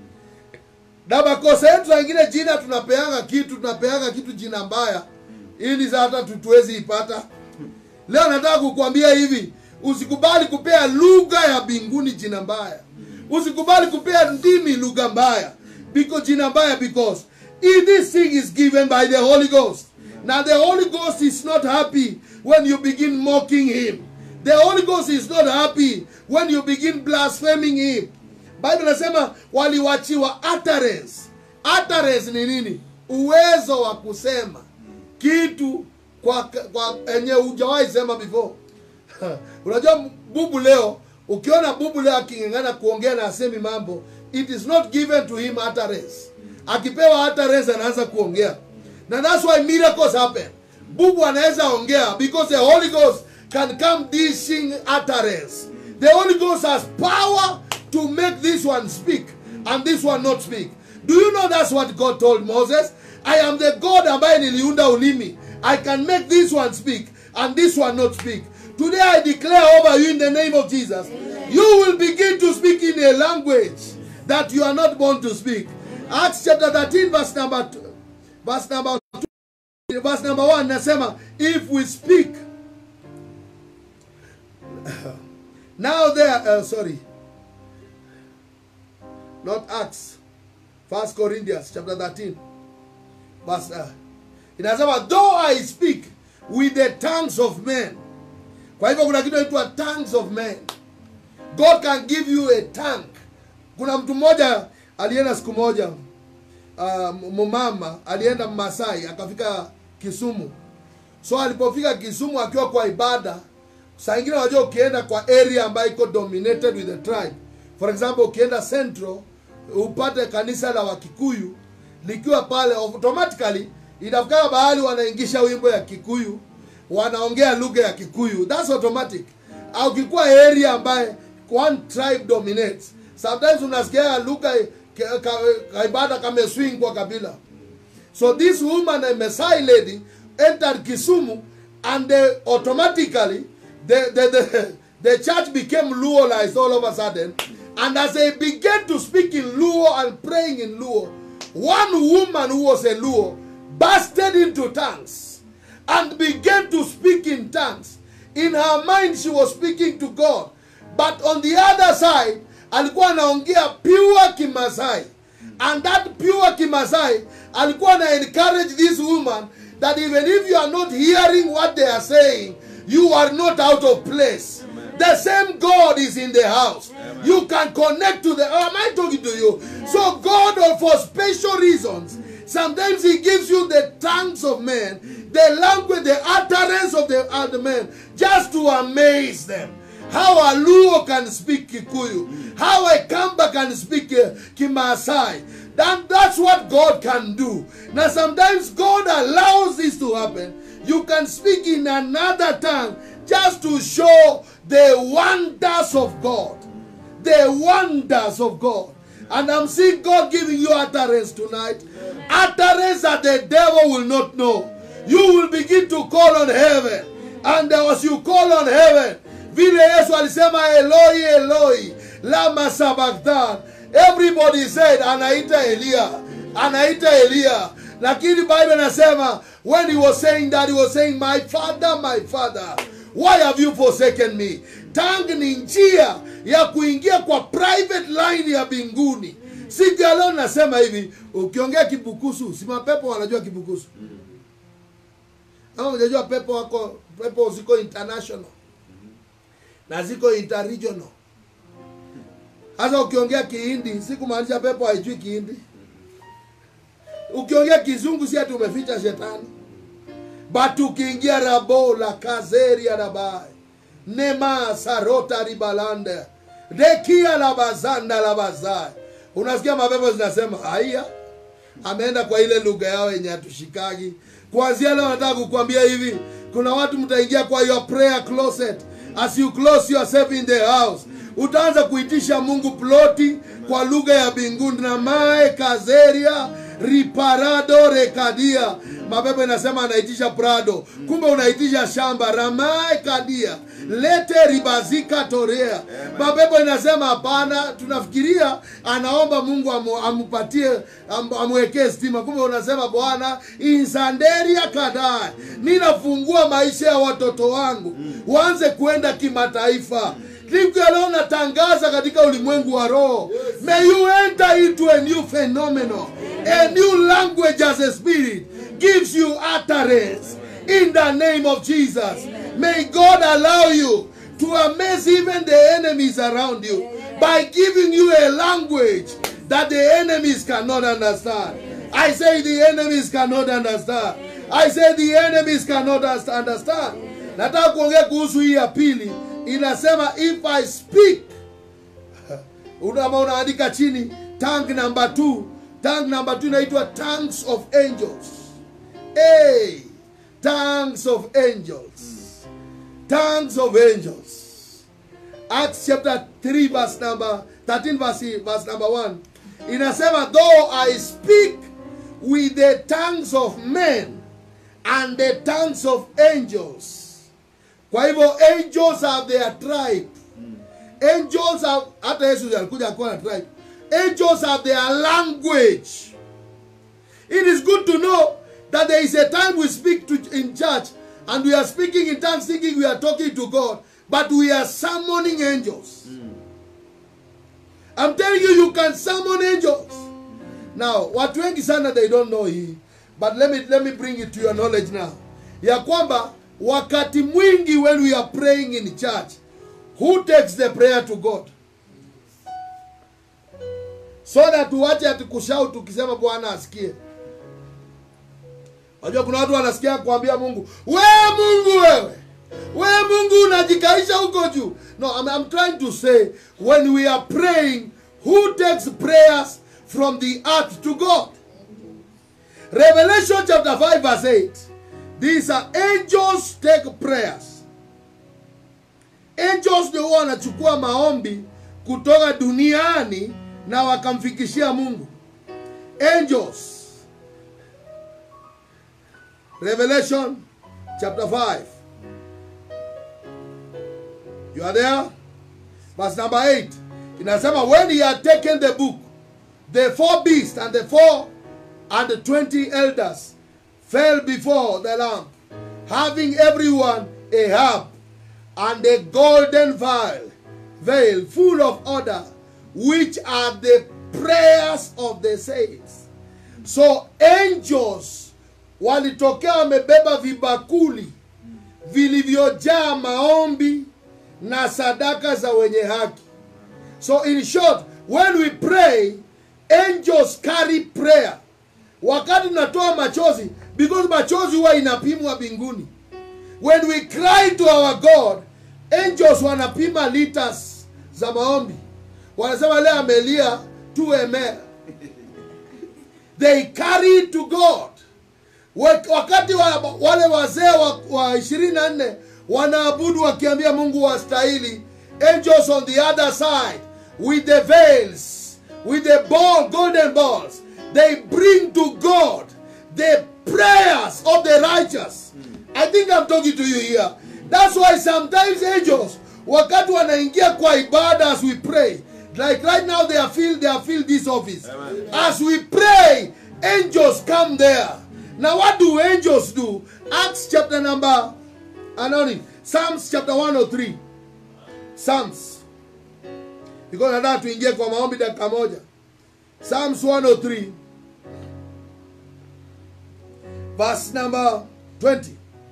[SPEAKER 1] na makosa yetu saa ingine jina tunapeanga kitu tunapeanga kitu jina mbaya ili sa hata tutuwezi ipata leo nataka kukuambia hivi usikubali kupea lugha ya mbinguni jina mbaya usikubali kupea ndimi lugha mbaya because jina mbaya because if this thing is given by the holy ghost now the holy ghost is not happy when you begin mocking him the holy ghost is not happy when you begin blaspheming him bible nasema waliwachiwa utterance utterance ni nini uwezo wa kusema kitu kwa kwa enye hujawahi sema before unajua bubu leo ukiona bubu leo aking'ang'ana kuongea na asemi mambo it is not given to him utterance akipewa utterance anaanza kuongea na that's why miracles happen bubu anaweza ongea because the holy ghost can come dishing utterance the holy ghost has power to make this one speak and this one not speak do you know that's what god told moses i am the god ambaye niliunda ulimi i can make this one speak and this one not speak today i declare over you in the name of jesus you will begin to speak in a language that you are not born to speak acts chapter 13 verse number two, verse number two, verse number 1 nasema if we speak now there uh, sorry not acts first corinthians chapter 13 verse uh, inasema though i speak with the tongues of men kwa hivyo kuna kitu inaitwa tongues of men god can give you a tongue kuna mtu mmoja alienda siku moja uh, mumama alienda masai akafika kisumu so alipofika kisumu akiwa kwa ibada saa ingine unajua ukienda kwa area ambayo iko dominated with the tribe for example ukienda central upate kanisa la wakikuyu likiwa pale automatically inafika bahali wanaingisha wimbo ya kikuyu wanaongea lugha ya kikuyu thats automatic au ukikuwa area ambaye one tribe dominates sometimes unasikia lugha ka- ka- kaibada kameswing kwa kabila so this woman a Maasai lady entered Kisumu and they automatically the, the, the, the church became Luolized all of a sudden. And as they began to speak in Luo and praying in Luo, one woman who was a Luo bursted into tongues and began to speak in tongues. In her mind, she was speaking to God. But on the other side, alikuwa anaongea pure Kimasai. and that pure kimasai alikuwa na encourage this woman that even if you are not hearing what they are saying you are not out of place the same god is in the house you can connect to the oh, am i talking to you so god uh, for special reasons sometimes he gives you the tongues of men the language the utterance of the other men just to amaze them how a Luo can speak Kikuyu, how a Kamba can speak uh, Kimasai. That, that's what God can do. Now, sometimes God allows this to happen. You can speak in another tongue just to show the wonders of God. The wonders of God. And I'm seeing God giving you utterance tonight. Utterance that the devil will not know. You will begin to call on heaven. And as you call on heaven, vile yesu alisema eloi eloi lama sabaktan everybody said anaita elia anaita elia lakini bible anasema when he was saying that he was saying my father my father why have you forsaken me tang ni njia ya kuingia kwa private line ya mbinguni siku ya leo nasema hivi ukiongea kibukusu si mapepo wanajua kibukusu ama unajua pepo wako pepo ziko international na ziko interregional hasa ukiongea kihindi si kumaanisha pepo haijui kihindi ukiongea kizungu si ati umeficha shetani but ukiingia rabo la kazeria rabai nema sarota ribalande dekia la bazanda la bazai unasikia mapepo zinasema haya ameenda kwa ile lugha yao yenye hatushikagi kuanzia leo nataka kukwambia hivi kuna watu mtaingia kwa your prayer closet as you close yourself in the house utaanza kuitisha mungu ploti kwa lugha ya mbinguni na mae kazeria riparado rekadia mapepo inasema anaitisha prado kumbe unaitisha shamba ramae kadia lete ribazika torea mapepo inasema hapana tunafikiria anaomba mungu amu, amupatie am, amwekee stima kumbe unasema bwana insanderia kadae ninafungua maisha ya watoto wangu waanze kuenda kimataifa siku ya leo natangaza katika ulimwengu wa roho may you enter into a new phenomenon a new language as a spirit gives you utterance in the name of jesus may god allow you to amaze even the enemies around you by giving you a language that the enemies cannot understand i say the enemies cannot understand i say the enemies cannot understand nataka kuongea kuhusu hii ya pili inasema if i speak unama unaandika chini tang number 2 tang number 2 inaitwa tongues of angels hey, tongues of angels tongues of angels acts chapter 3 verse number 13 verse, verse number 1 inasema though i speak with the tongues of men and the tongues of angels kwa hivyo angels have their tribe angels have hata yesu alikuja akuwa na tribe angels have their language it is good to know that there is a time we speak to, in church and we are speaking in tongues thinking we are talking to god but we are summoning angels i'm telling you you can summon angels now watu wengi sana they don't know hii but let me, let me bring it to your knowledge now ya kwamba wakati mwingi when we are praying in church who takes the prayer to god so that tuwache ati kushout tukisema bwana asikie unajua kuna watu wanasikia kuambia mungu we mungu wewe we mungu unajikaisha huko juu no I'm, I'm trying to say when we are praying who takes prayers from the earth to god revelation chapter 5 verse 8 these are angels take prayers angels ndio huwa wanachukua maombi kutoka duniani na wakamfikishia mungu angels revelation chapter 5 you are there verse number 8 inasema when he had taken the book the four beasts and the four and the twenty elders fell before the lamb having everyone a harp and a golden vial veil full of odor which are the prayers of the saints so angels walitokea wamebeba vibakuli vilivyojaa maombi na sadaka za wenye haki so in short when we pray angels carry prayer wakati tunatoa machozi because machozi huwa inapimwa mbinguni when we cry to our god angels wanapima liters za maombi wanasema leo amelia 2 ml they carry it to god Wak- wakati wa, wale wazee wa, wa 24 wanaabudu wakiambia mungu wastahili angels on the other side with the veils with the ball golden balls they bring to god the prayers of the righteous i think i'm talking to you here that's why sometimes angels wakati wanaingia kwa ibada as we pray like right now they are filled they are filled this office as we pray angels come there now what do angels do acts chapter number anoni psalms chapter 103 psalms because nataka tuingie kwa maombi dakika moja psalms 103 verse number 20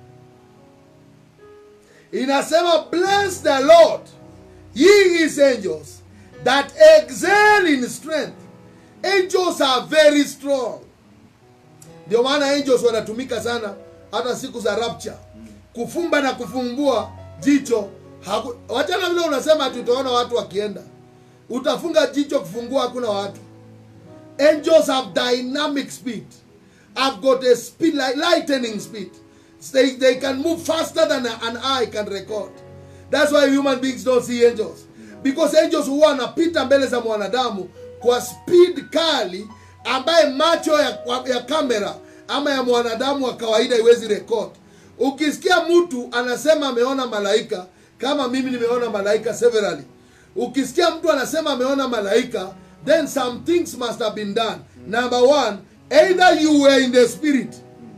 [SPEAKER 1] inasema bless the lord ye his angels that excel in strength angels are very strong ndio maana angels wanatumika sana hata siku za rapture kufumba na kufumbua jicho haku- wachana vile unasema ati utaona watu wakienda utafunga jicho kufungua hakuna watu angels have dynamic speed have got a speed like lightning speed they, they can move faster than an eye can record that's why human beings don't see angels because angels huwa wanapita mbele za mwanadamu kwa speed kali ambaye macho ya, ya kamera ama ya mwanadamu wa kawaida iwezi record ukisikia mtu anasema ameona malaika kama mimi nimeona malaika severally ukisikia mtu anasema ameona malaika then some things must have been done number one either you were in the spirit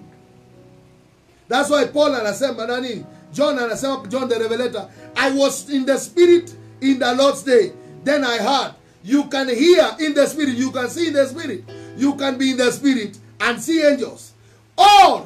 [SPEAKER 1] that's why paul anasema nani john anasema john the revelator i was in the spirit in the lord's day then i heard you can hear in the spirit you can see in the spirit you can be in the spirit and see angels or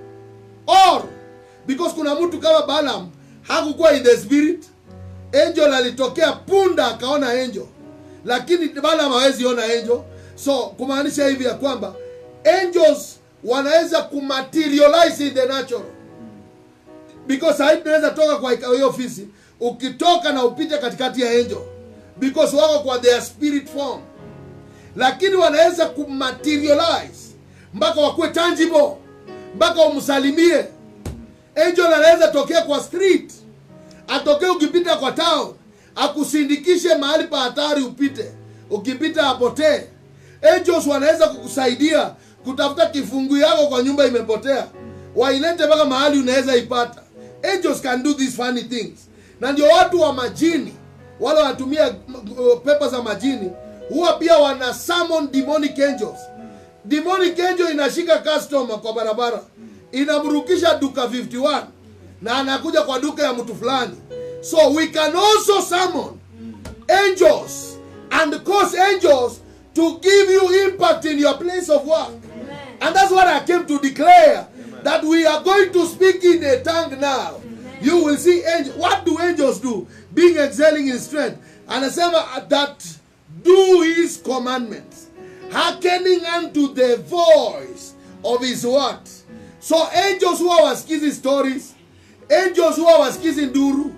[SPEAKER 1] or because kuna mtu kama Balaam hakukuwa in the spirit angel alitokea punda akaona angel lakini Balaam hawezi ona angel so kumaanisha hivi ya kwamba angels wanaweza kumaterialize in the natural because sahii tunaweza toka kwa hiyo ofisi ukitoka na upite katikati ya angel because wako kwa their spirit form lakini wanaweza kumaterialize mpaka wakuwe tangible mpaka umsalimie angel anaweza tokea kwa street atokee ukipita kwa town akusindikishe mahali pa hatari upite ukipita apotee angels wanaweza kukusaidia kutafuta kifungu yako kwa nyumba imepotea wailete mpaka mahali unaweza ipata angels can do these funny things na ndio watu wa majini wale wanatumia uh, pepa za majini huwa pia wana summon demonic angels demonic angel inashika customer kwa barabara inamrukisha duka 51 na anakuja kwa duka ya mtu fulani so we can also summon angels and cause angels to give you impact in your place of work and that's what i came to declare that we are going to speak in a tongue now you will see angels what do angels do being excelling in strength anasema that do his commandments hearkening unto the voice of his word so angels huwa wasikizi stories angels huwa wasikizi nduru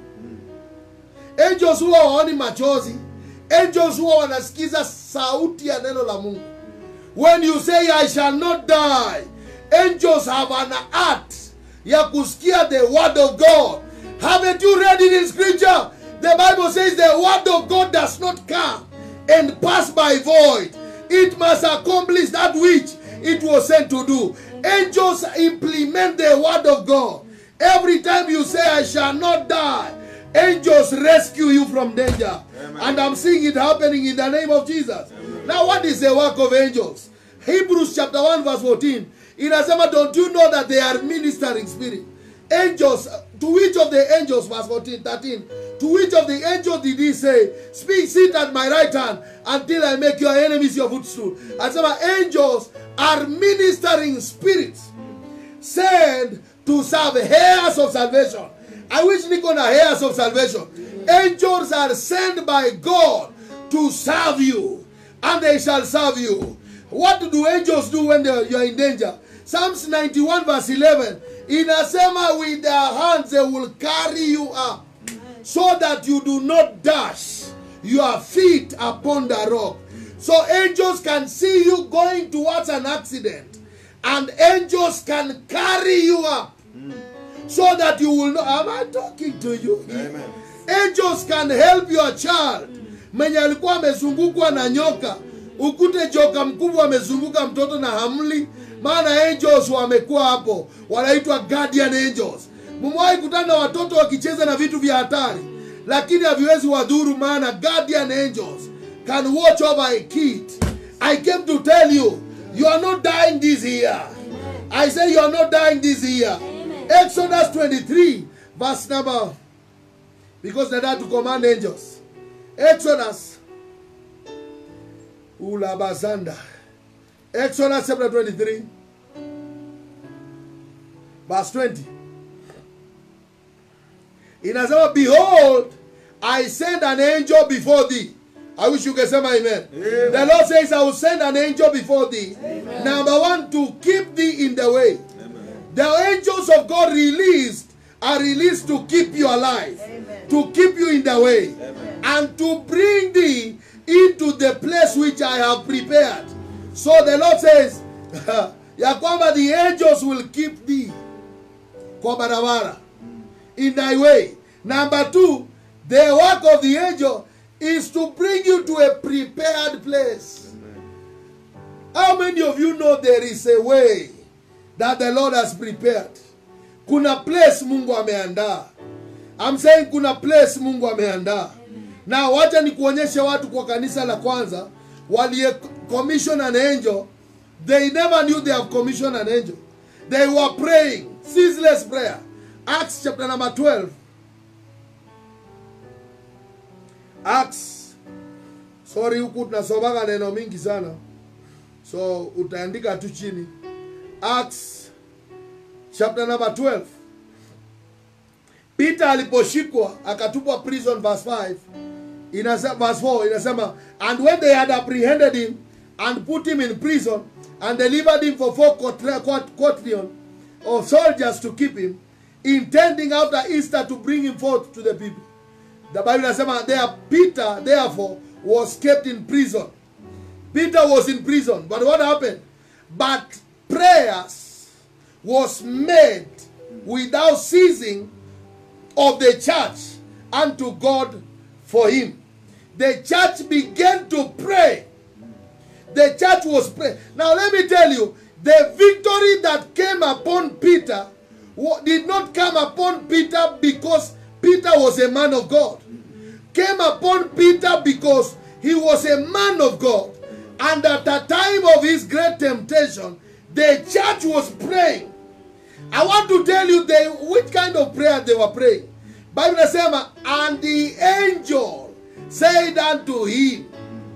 [SPEAKER 1] angels huwa waoni machozi angels huwa wanasikiza sauti ya neno la mungu when you say i shall not die angels have an art ya kusikia the word of god haven't you read it in scripture the bible says the word of god does not come and pass by void it must accomplish that which it was sent to do angels implement the word of god every time you say i shall not die angels rescue you from danger and i'm seeing it happening in the name of jesus now what is the work of angels hebrews chapter 1 verse 14 inasema don't you know that they are ministering spirit angels to which of the angels verse 14 13 To which of the angels did he say, Speak, sit at my right hand until I make your enemies your footstool? Anasema angels are ministering spirits sent to serve heirs of salvation. I wish niko na heirs of salvation. Angels are sent by God to serve you, and they shall serve you. What do angels do when they- you are in danger? Psalms 91 verse 11 inasema with their hands they will carry you up so that you do not dash your feet upon the rock. So angels can see you going towards an accident, and angels can carry you up so that you will know. Am I talking to you?
[SPEAKER 2] Amen.
[SPEAKER 1] Angels can help your child mwenye alikuwa amezungukwa na nyoka, ukute joka mkubwa amezunguka mtoto na hamli, maana angels wamekuwa hapo, wanaitwa guardian angels. Mmewahi kutana na watoto wakicheza na vitu vya hatari, lakini haviwezi wadhuru, maana guardian angels can watch over a kid. I came to tell you, you are not dying this year. I say you are not dying this year. Exodus 23, verse number because they had to command angels. Exodus. Ulabazanda. Exodus chapter 23. Verse 20. Inasema, Behold, I send an angel before thee. I wish you can say my amen.
[SPEAKER 2] Amen.
[SPEAKER 1] The Lord says, I will send an angel before thee. Number one, to keep thee in the way. The angels of God released are released to keep you alive, to keep you in the way, and to bring thee into the place which I have prepared. So the Lord says, ya kwamba the angels will keep thee kwa barabara in thy way. Number two, the work of the angel is to bring you to a prepared place. How many of you know there is a way that the Lord has prepared? Kuna place Mungu ameandaa. I'm saying kuna place Mungu ameandaa. Na wacha nikuonyeshe watu kwa kanisa la kwanza waliye commission an angel. They never knew they have commissioned an angel. They were praying, ceaseless prayer. Acts chapter number 12. Acts. Sorry huku tunasomaga neno mingi sana. So utaandika tu chini. Acts chapter number 12. Peter aliposhikwa akatupwa prison verse 5 inasema verse 4 inasema and when they had apprehended him and put him in prison and delivered him for four quatri- quat- quatrion of soldiers to keep him intending after Easter to bring him forth to the people the Bible inasema there Peter therefore was kept in prison Peter was in prison but what happened but prayers was made without ceasing of the church unto God for him. The church began to pray. The church was praying. Now let me tell you, the victory that came upon Peter wa- did not come upon Peter because Peter was a man of God. Came upon Peter because he was a man of God. And at the time of his great temptation, the church was praying. I want to tell you they, which kind of prayer they were praying. Bible inasema, and the angel said unto him,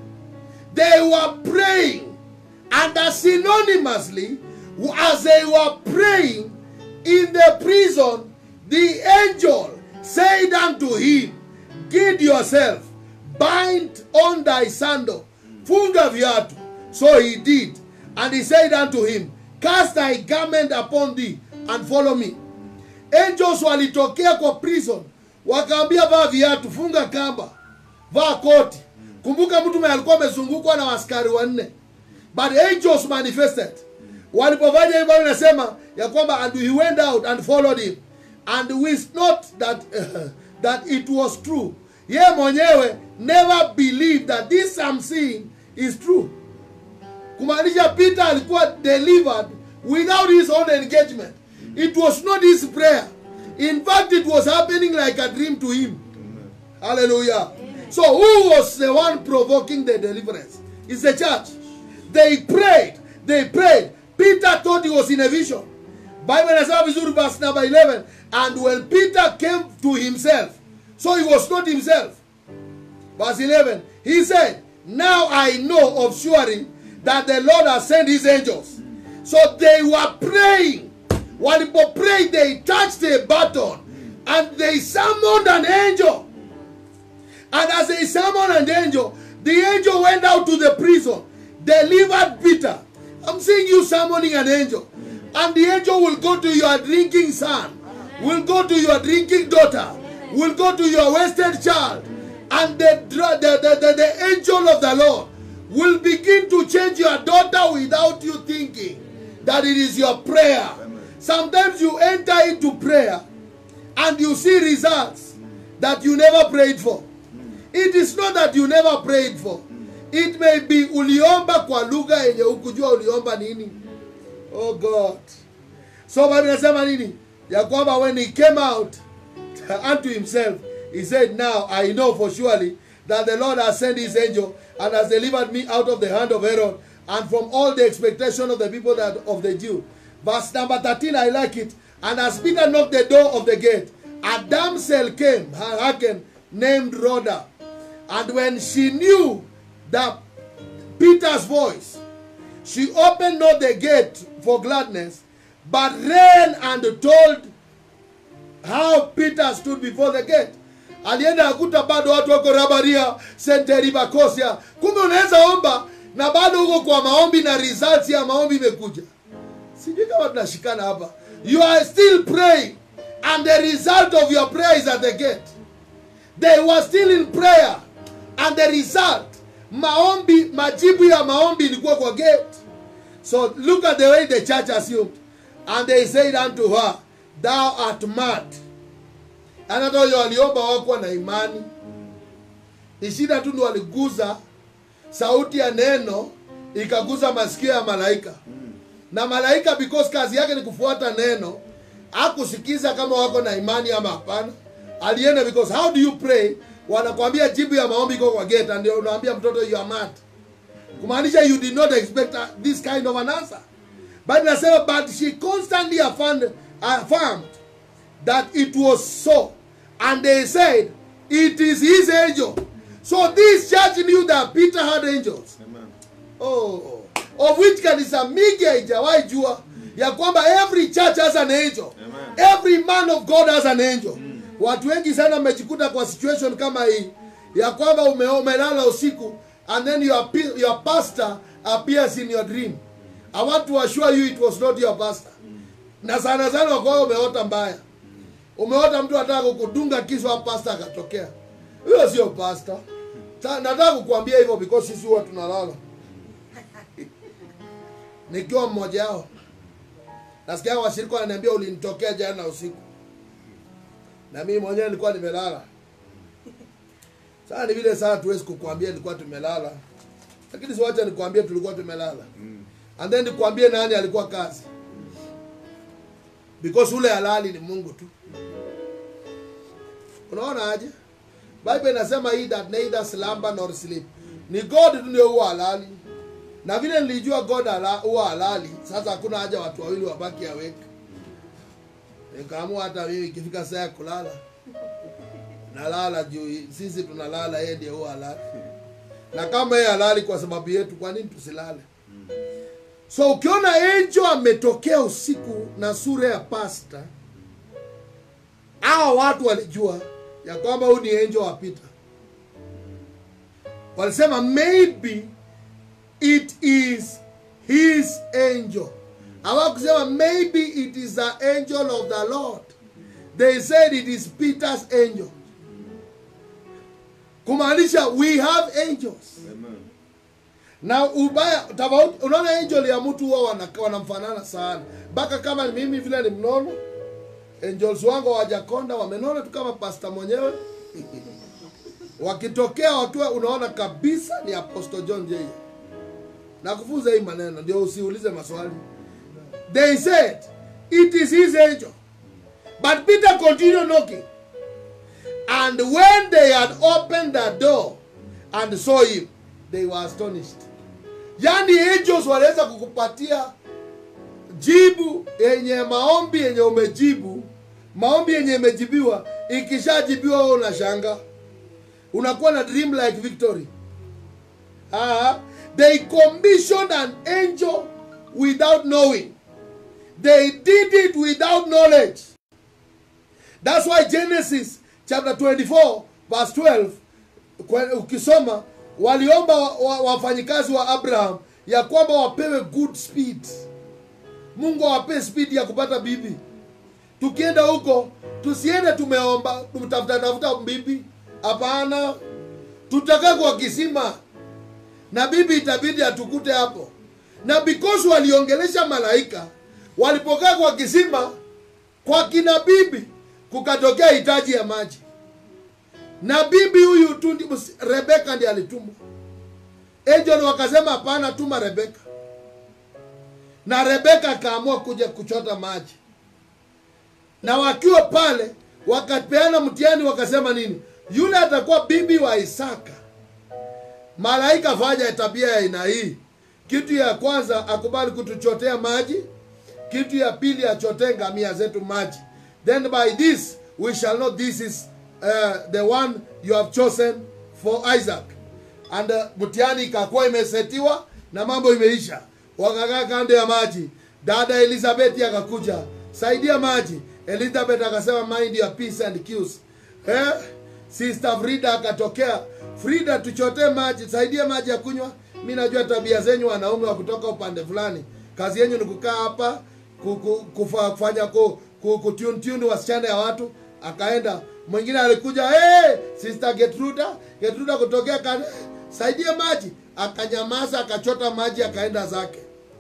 [SPEAKER 1] they were praying, and as synonymously, as they were praying in the prison, the angel said unto him, Gird yourself, bind on thy sandal, funga viatu. So he did, and he said unto him, Cast thy garment upon thee, and follow me. Angels walitokea kwa prison, wakaambia vaa viatu, funga kamba, vaa koti. Kumbuka mtu mwenye alikuwa amezungukwa na askari wanne, but angels manifested. Walipofanya hivyo, Bible inasema ya kwamba and he went out and followed him and wist not that that it was true. Ye mwenyewe never believed that this I'm seeing is true kumaanisha peter alikuwa delivered without his own engagement it was not his prayer in fact it was happening like a dream to him hallelujah so who was the one provoking the deliverance it's the church they prayed they prayed peter thought he was in a vision bible inasema vizuri verse number 11 and when peter came to himself so he was not himself verse 11 he said now i know of surely that the lord has sent his angels so they were praying walipo pray they touched a button and they summoned an angel and as they summoned an angel the angel went out to the prison delivered peter i'm seeing you summoning an angel and the angel will go to your drinking son will go to your drinking daughter will go to your wasted child and the, dra- the, the, the, the angel of the lord will begin to change your daughter without you thinking that it is your prayer sometimes you enter into prayer and you see results that you never prayed for it is not that you never prayed for it may be uliomba kwa lugha yenye ukujua uliomba nini oh god so bible inasema nini ya kwamba when he came out unto himself he said now i know for surely that the lord has sent his angel and has delivered me out of the hand of herod and from all the expectation of the people that of the jew verse number 13 i like it and as peter knocked the door of the gate a damsel came hearken named rhoda and when she knew that peter's voice she opened not the gate for gladness, but ran and told how Peter stood before the gate. Alienda akuta bado watu wako rabaria senteri bakosia. Kumbe unaweza omba na bado uko kwa maombi na results ya maombi imekuja. Sijui kama tunashikana hapa. You are still praying and the result of your prayer is at the gate. They were still in prayer and the result maombi majibu ya maombi ilikuwa kwa gate so look at the way the church assumed and they said unto her thou art mad and hata huyo waliomba wakuwa na imani ni shida tu ndio waliguza sauti ya neno ikaguza masikio ya malaika na malaika because kazi yake ni kufuata neno akusikiza kama wako na imani ama hapana alienda because how do you pray wanakwambia jibu ya maombi iko kwa gate ndio unaambia mtoto you are mad kumaanisha you did not expect uh, this kind of an answer but nasema but she constantly affirmed, affirmed that it was so and they said it is his angel so this church knew that peter had angels oh, of which kanisa mingi haijawahi jua ya kwamba every church has an angel every man of god has an angel watu wengi sana wamejikuta kwa situation kama hii ya kwamba ume- umelala usiku and then your, pe- your pastor appears in your dream i want to assure you it was not your pastor na sana sana wakwao umeota mbaya umeota mtu anataka kukudunga kisu wa pastor akatokea huyo sio pastor Sa- nataka kukuambia hivyo because sisi huwa tunalala nikiwa mmoja wao nasikia washirika wananiambia ulinitokea jana usiku na mimi mwenyewe nilikuwa nimelala sasa ni vile saa tuwezi kukuambia nilikuwa tumelala lakini siwacha nikuambie tulikuwa tumelala and then nikuambie nani alikuwa kazi because ule halali ni mungu tu unaona aje bible inasema hii that neither slumber nor sleep ni god tu ndio huwa halali na vile nilijua god hala- huwa halali sasa hakuna haja watu wawili wabaki aweke nikaamua hata mimi ikifika saa ya kulala nalala juu sisi tunalala yeye ndiye huwa halali na kama yeye halali kwa sababu yetu kwa nini tusilale so ukiona angel ametokea usiku na sura ya pasta hawa watu walijua ya kwamba huyu ni angel wa Peter walisema maybe it is his angel hawakusema maybe it is the angel of the lord they said it is peter's angel kumaanisha we have angels na ubaya tofauti unaona angel ya mtu huwa wana- wanamfanana sana mpaka kama mimi vile ni mnono angels wangu wajakonda wamenona tu kama pasta mwenyewe wakitokea wakiwa unaona kabisa ni apostle john j na kufunza hii maneno ndio usiulize maswali they said it is his angel but peter continued knocking and when they had opened the door and saw him they were astonished yani angels waliweza kukupatia jibu yenye maombi yenye umejibu maombi yenye imejibiwa ikishajibiwa wewe unashanga unakuwa na dream like victory Ah, they commissioned an angel without knowing they did it without knowledge that's why genesis chapter 24 verse 12 kwe- ukisoma waliomba wa- wa- wafanyikazi wa abraham ya kwamba wapewe good speed mungu awapee speed ya kupata bibi tukienda huko tusiende tumeomba tumtafuta tafuta bibi hapana tutakaa kwa kisima na bibi itabidi atukute hapo na because waliongelesha malaika walipokaa kwa kisima kwa kina bibi kukatokea hitaji ya maji na bibi huyu tu ndi- mus- rebeka ndi alitumwa angel wakasema hapana tuma rebeka na rebeka akaamua kuja kuchota maji na wakiwa pale wakapeana mtihani wakasema nini yule atakuwa bibi wa isaka malaika fanya tabia ya aina hii kitu ya kwanza akubali kutuchotea maji kitu ya pili achotee ngamia zetu maji then by this we shall know this is uh, the one you have chosen for isaac and uh, mtihani ikakuwa imesetiwa na mambo imeisha wakakaa kando ya maji dada elizabeth akakuja saidia maji elizabeth akasema mind your peace and cues eh? sister frida akatokea frida tuchotee maji saidie maji ya kunywa mi najua tabia zenyu wanaume wa kutoka upande fulani kazi yenyu ni kukaa hapa ku- ku- kufa- kufanya ku, ku, kutuntuni wasichana ya watu akaenda mwingine alikuja hey, sister getruda getruda kutokea kan saidie maji akanyamaza akachota maji akaenda zake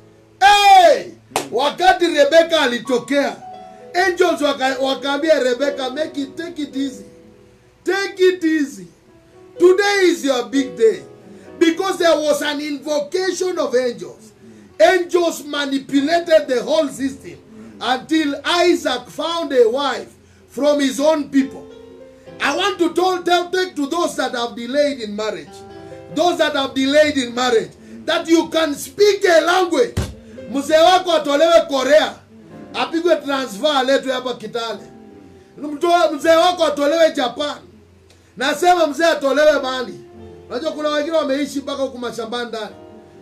[SPEAKER 1] hey! wakati rebeka alitokea angels waka- wakaambia rebeka make it, take it easy take it easy today is your big day because there was an invocation of angels angels manipulated the whole system until isaac found a wife from his own people I want to tell, tell take to those that have delayed in marriage, those that have delayed in marriage, that you can speak a language. Mzee wako atolewe Korea, apigwe transfer aletwe hapa Kitale. Mtoe- Mzee wako atolewe Japan. Nasema mzee atolewe Mali. Unajua kuna wengine wameishi mpaka huku mashambani ndani.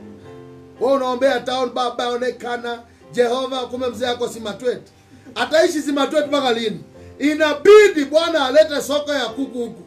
[SPEAKER 1] Wewe unaombea town baba onekana Jehova, kumbe mzee yako Simatwet. Ataishi Simatwet mpaka lini? Inabidi Bwana alete soko ya kuku huku.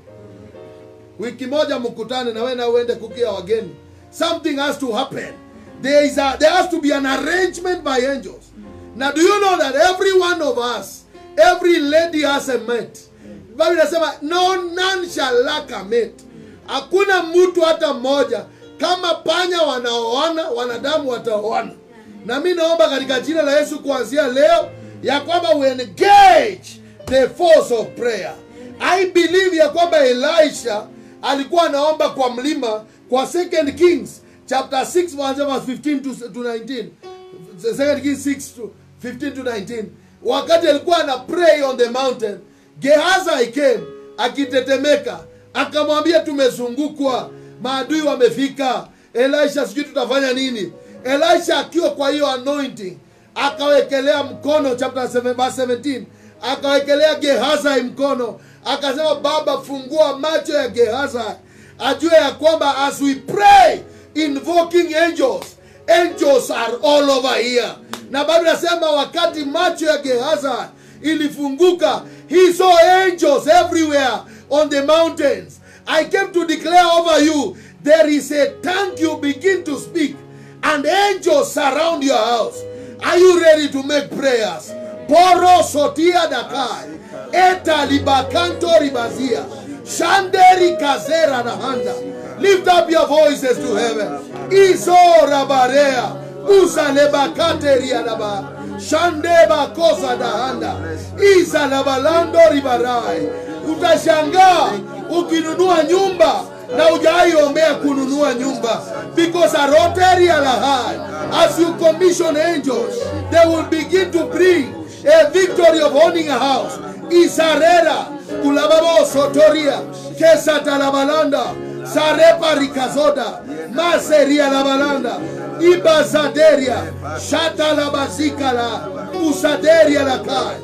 [SPEAKER 1] Wiki moja mkutane na wewe na uende kukia wageni. Something has to happen. There is a, there has to be an arrangement by angels. Now do you know that every one of us, every lady has a mate. Bible inasema no none shall lack a mate. Hakuna mtu hata mmoja kama panya wanaoana, wanadamu wataoana. Na mimi naomba katika jina la Yesu kuanzia leo ya kwamba we engage the force of prayer. I believe ya kwamba Elisha alikuwa anaomba kwa mlima kwa second Kings chapter 6 verse 15 to, to 19. Second Kings 6 to 15 to 19. Wakati alikuwa ana pray on the mountain, Gehazi came akitetemeka, akamwambia tumezungukwa, maadui wamefika. Elisha, sijui tutafanya nini? Elisha akiwa kwa hiyo anointing akawekelea mkono chapter 7 verse 17 akawekelea Gehazi mkono akasema baba fungua macho ya Gehazi ajue ya kwamba as we pray invoking angels angels are all over here na Biblia inasema wakati macho ya Gehazi ilifunguka he saw angels everywhere on the mountains I came to declare over you there is a tongue you begin to speak and angels surround your house are you ready to make prayers poro sotia dakai eta libakanto ribazia shanderi kazera na handa lift up your voices to heaven iso rabarea usa lebakateria daba shandeba kosa dahanda isa labalando ribarai utashangaa ukinunua nyumba na hujawaiombea kununua nyumba because a rotary alahai as you commission angels they will begin to bring a victory of owning a house isarera kulababo sotoria kesata labalanda sarepa rikazoda maseria labalanda ibazaderia shata labazikala usaderia lakai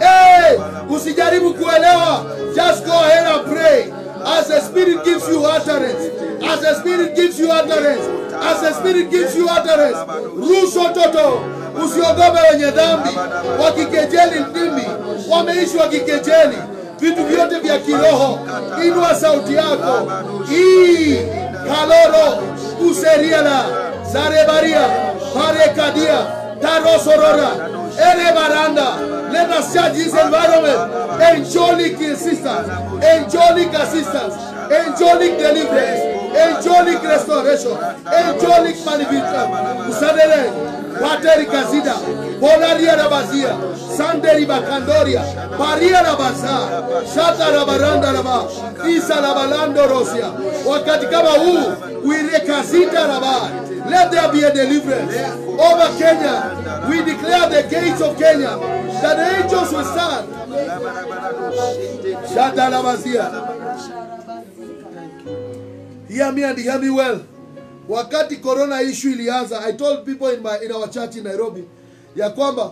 [SPEAKER 1] hey, usijaribu kuelewa just go ahead and pray as the spirit gives you utterance as the spirit gives you utterance as the spirit gives you utterance ruso toto usiogope wenye dhambi wakikejeli ndimi wameishi wakikejeli vitu vyote vya kiroho inua sauti yako hii kaloro useriela zarebaria parekadia tarosorora erebaranda let us judge this environment angelic assistance angelic assistance angelic deliverance angelic restoration angelic manifestation usadere pateri kazida polaria rabazia sanderi bakandoria paria rabaza shata rabaranda raba isa rabalando rosia wakati kama huu wirekazita raba let there be a deliverance over kenya we declare the gates of kenya that the angels will stand shata rabazia hear me and hear me well wakati corona issue ilianza i told people in, my, in our church in nairobi ya kwamba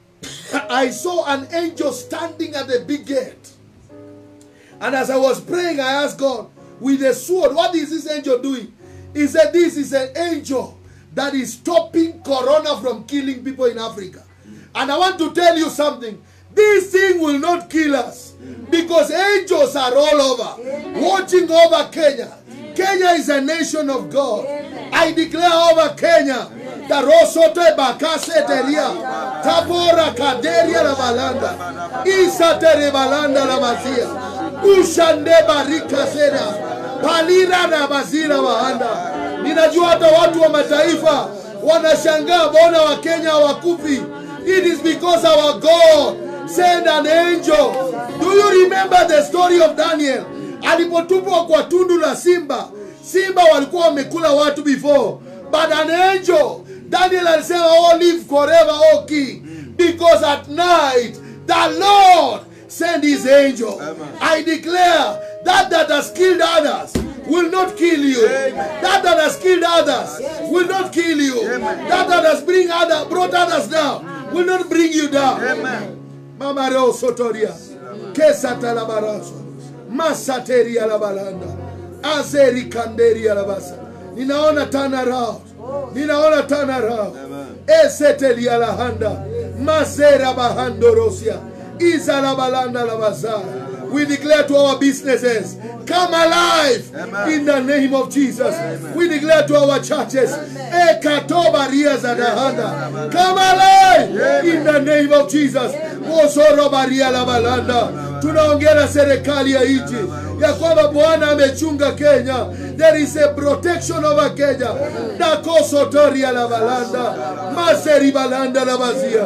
[SPEAKER 1] i saw an angel standing at the big gate and as i was praying i asked god with a sword what is this angel doing he said this is an angel that is stopping corona from killing people in africa and i want to tell you something this thing will not kill us because angels are all over watching over kenya Kenya is a nation of God. I declare over Kenya the Rosote Bakase Teria, Tabora Kaderia la Balanda, Isa Tere Balanda la Mazia, Ushande Barika Sera, Palira na Bazira Wahanda. Ninajua hata watu wa mataifa wanashangaa mbona wa Kenya hawakufi. It is because our God sent an angel. Do you remember the story of Daniel? alipotupwa kwa tundu la simba simba walikuwa wamekula watu before but an angel daniel alisema oh live forever oh king because at night the lord send his angel i declare that that has killed others will not kill you that that has killed others will not kill you that that has bring other, brought others down will not bring you down mama reo sotoria kesatalabarazo masateria la balanda azeri kanderia la basa ninaona tana rao ninaona tana rao esetelia la handa mazera bahando rosia iza la balanda la bazara we declare to our businesses come alive in the name of jesus we declare to our churches ekatobaria za dahanda come alive in the name of jesus mosorobaria la balanda tunaongea na serikali ya nchi ya kwamba bwana amechunga kenya there is a protection over kenya dakosotoria la balanda maseri balanda la bazia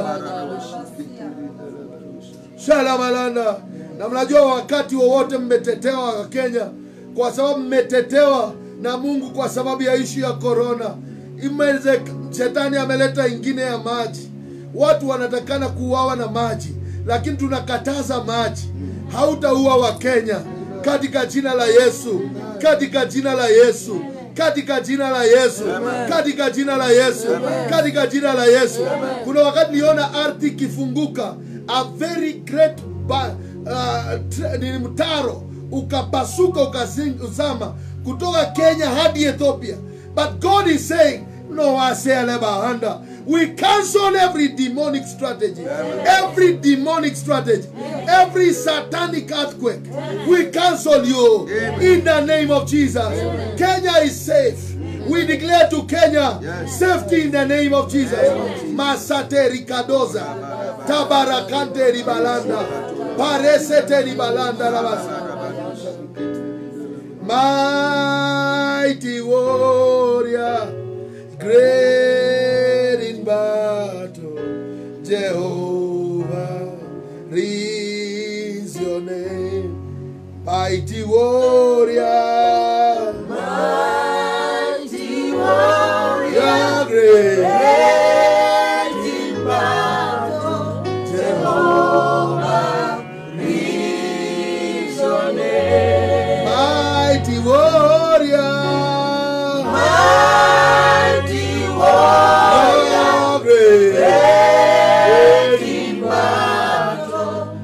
[SPEAKER 1] shalabalanda na mnajua wakati wowote mmetetewa wa kenya kwa sababu mmetetewa na mungu kwa sababu ya ishu ya korona imeze shetani ameleta ingine ya maji watu wanatakana kuuawa na maji lakini tunakataza maji hautaua wa kenya katika jina la yesu katika jina la yesu katika jina la yesu katika jina la yesu katika jina la yesu kuna wakati niliona ardhi ikifunguka a very great ba, uh, tra- ni mtaro ukapasuka ukazama kutoka kenya hadi ethiopia but god is saying no asealebahanda we cancel every demonic strategy every demonic strategy every satanic earthquake we cancel you in the name of jesus kenya is safe we declare to kenya safety in the name of jesus masate rikadoza tabarakante ribalanda paresete ribalanda rabasa mighty warrior, great in battle, Jehovah is your name. Mighty warrior,
[SPEAKER 2] Mighty warrior,
[SPEAKER 1] you're great.
[SPEAKER 2] great in battle, Jehovah is your name.
[SPEAKER 1] Mighty warrior,
[SPEAKER 2] Mighty warrior,
[SPEAKER 1] you're great.
[SPEAKER 2] great in battle,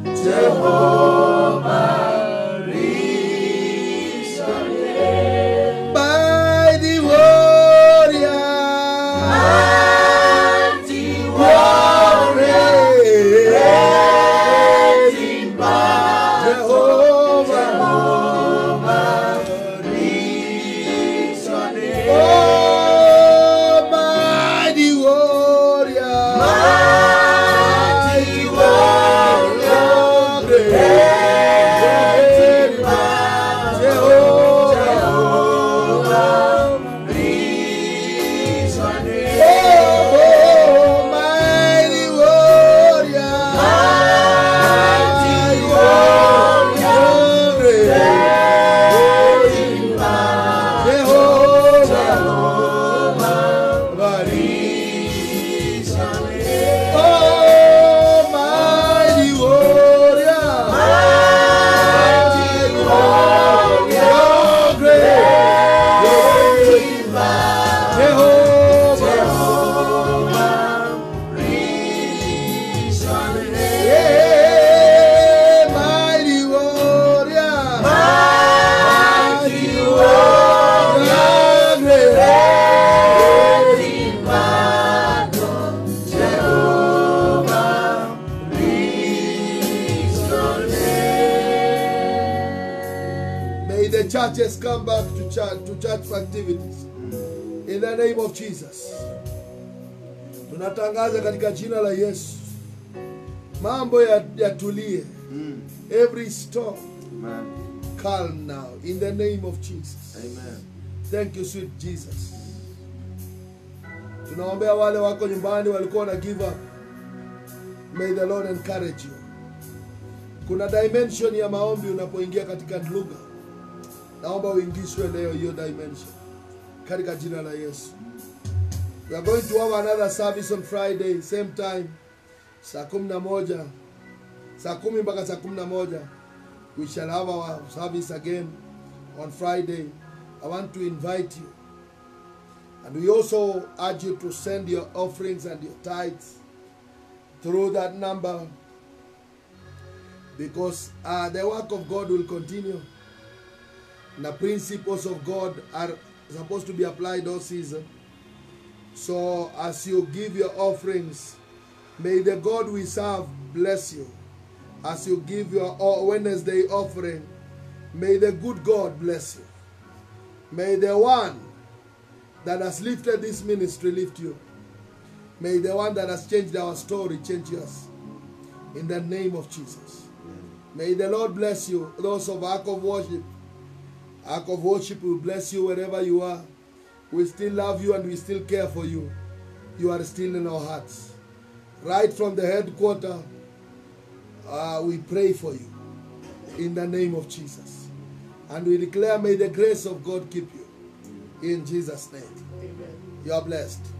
[SPEAKER 1] churches come back to church, to church activities. In the name of Jesus. Tunatangaza katika jina la Yesu. Mambo ya- yatulie.
[SPEAKER 3] Mm.
[SPEAKER 1] Every storm
[SPEAKER 3] Amen.
[SPEAKER 1] calm now in the name of Jesus.
[SPEAKER 3] Amen.
[SPEAKER 1] Thank you sweet Jesus. Tunaombea wale wako nyumbani walikuwa na give up. May the Lord encourage you. Kuna dimension ya maombi unapoingia katika lugha. Naomba uingishwe leo hiyo dimension katika jina la Yesu. We are going to have another service on Friday same time saa kumi na moja saa kumi mpaka saa kumi na moja we shall have our service again on Friday. I want to invite you. And we also urge you to send your offerings and your tithes through that number because uh, the work of God will continue. And the principles of God are supposed to be applied all season. So as you give your offerings, may the God we serve bless you. As you give your o- Wednesday offering, may the good God bless you. May the one that has lifted this ministry lift you. May the one that has changed our story change yours. In the name of Jesus. May the Lord bless you. Those of Ark of Worship. Ark of Worship will bless you wherever you are. We still love you and we still care for you. You are still in our hearts. Right from the headquarter, uh, we pray for you. In the name of Jesus. And we declare, may the grace of God keep you. In Jesus' name.
[SPEAKER 3] Amen.
[SPEAKER 1] You are blessed.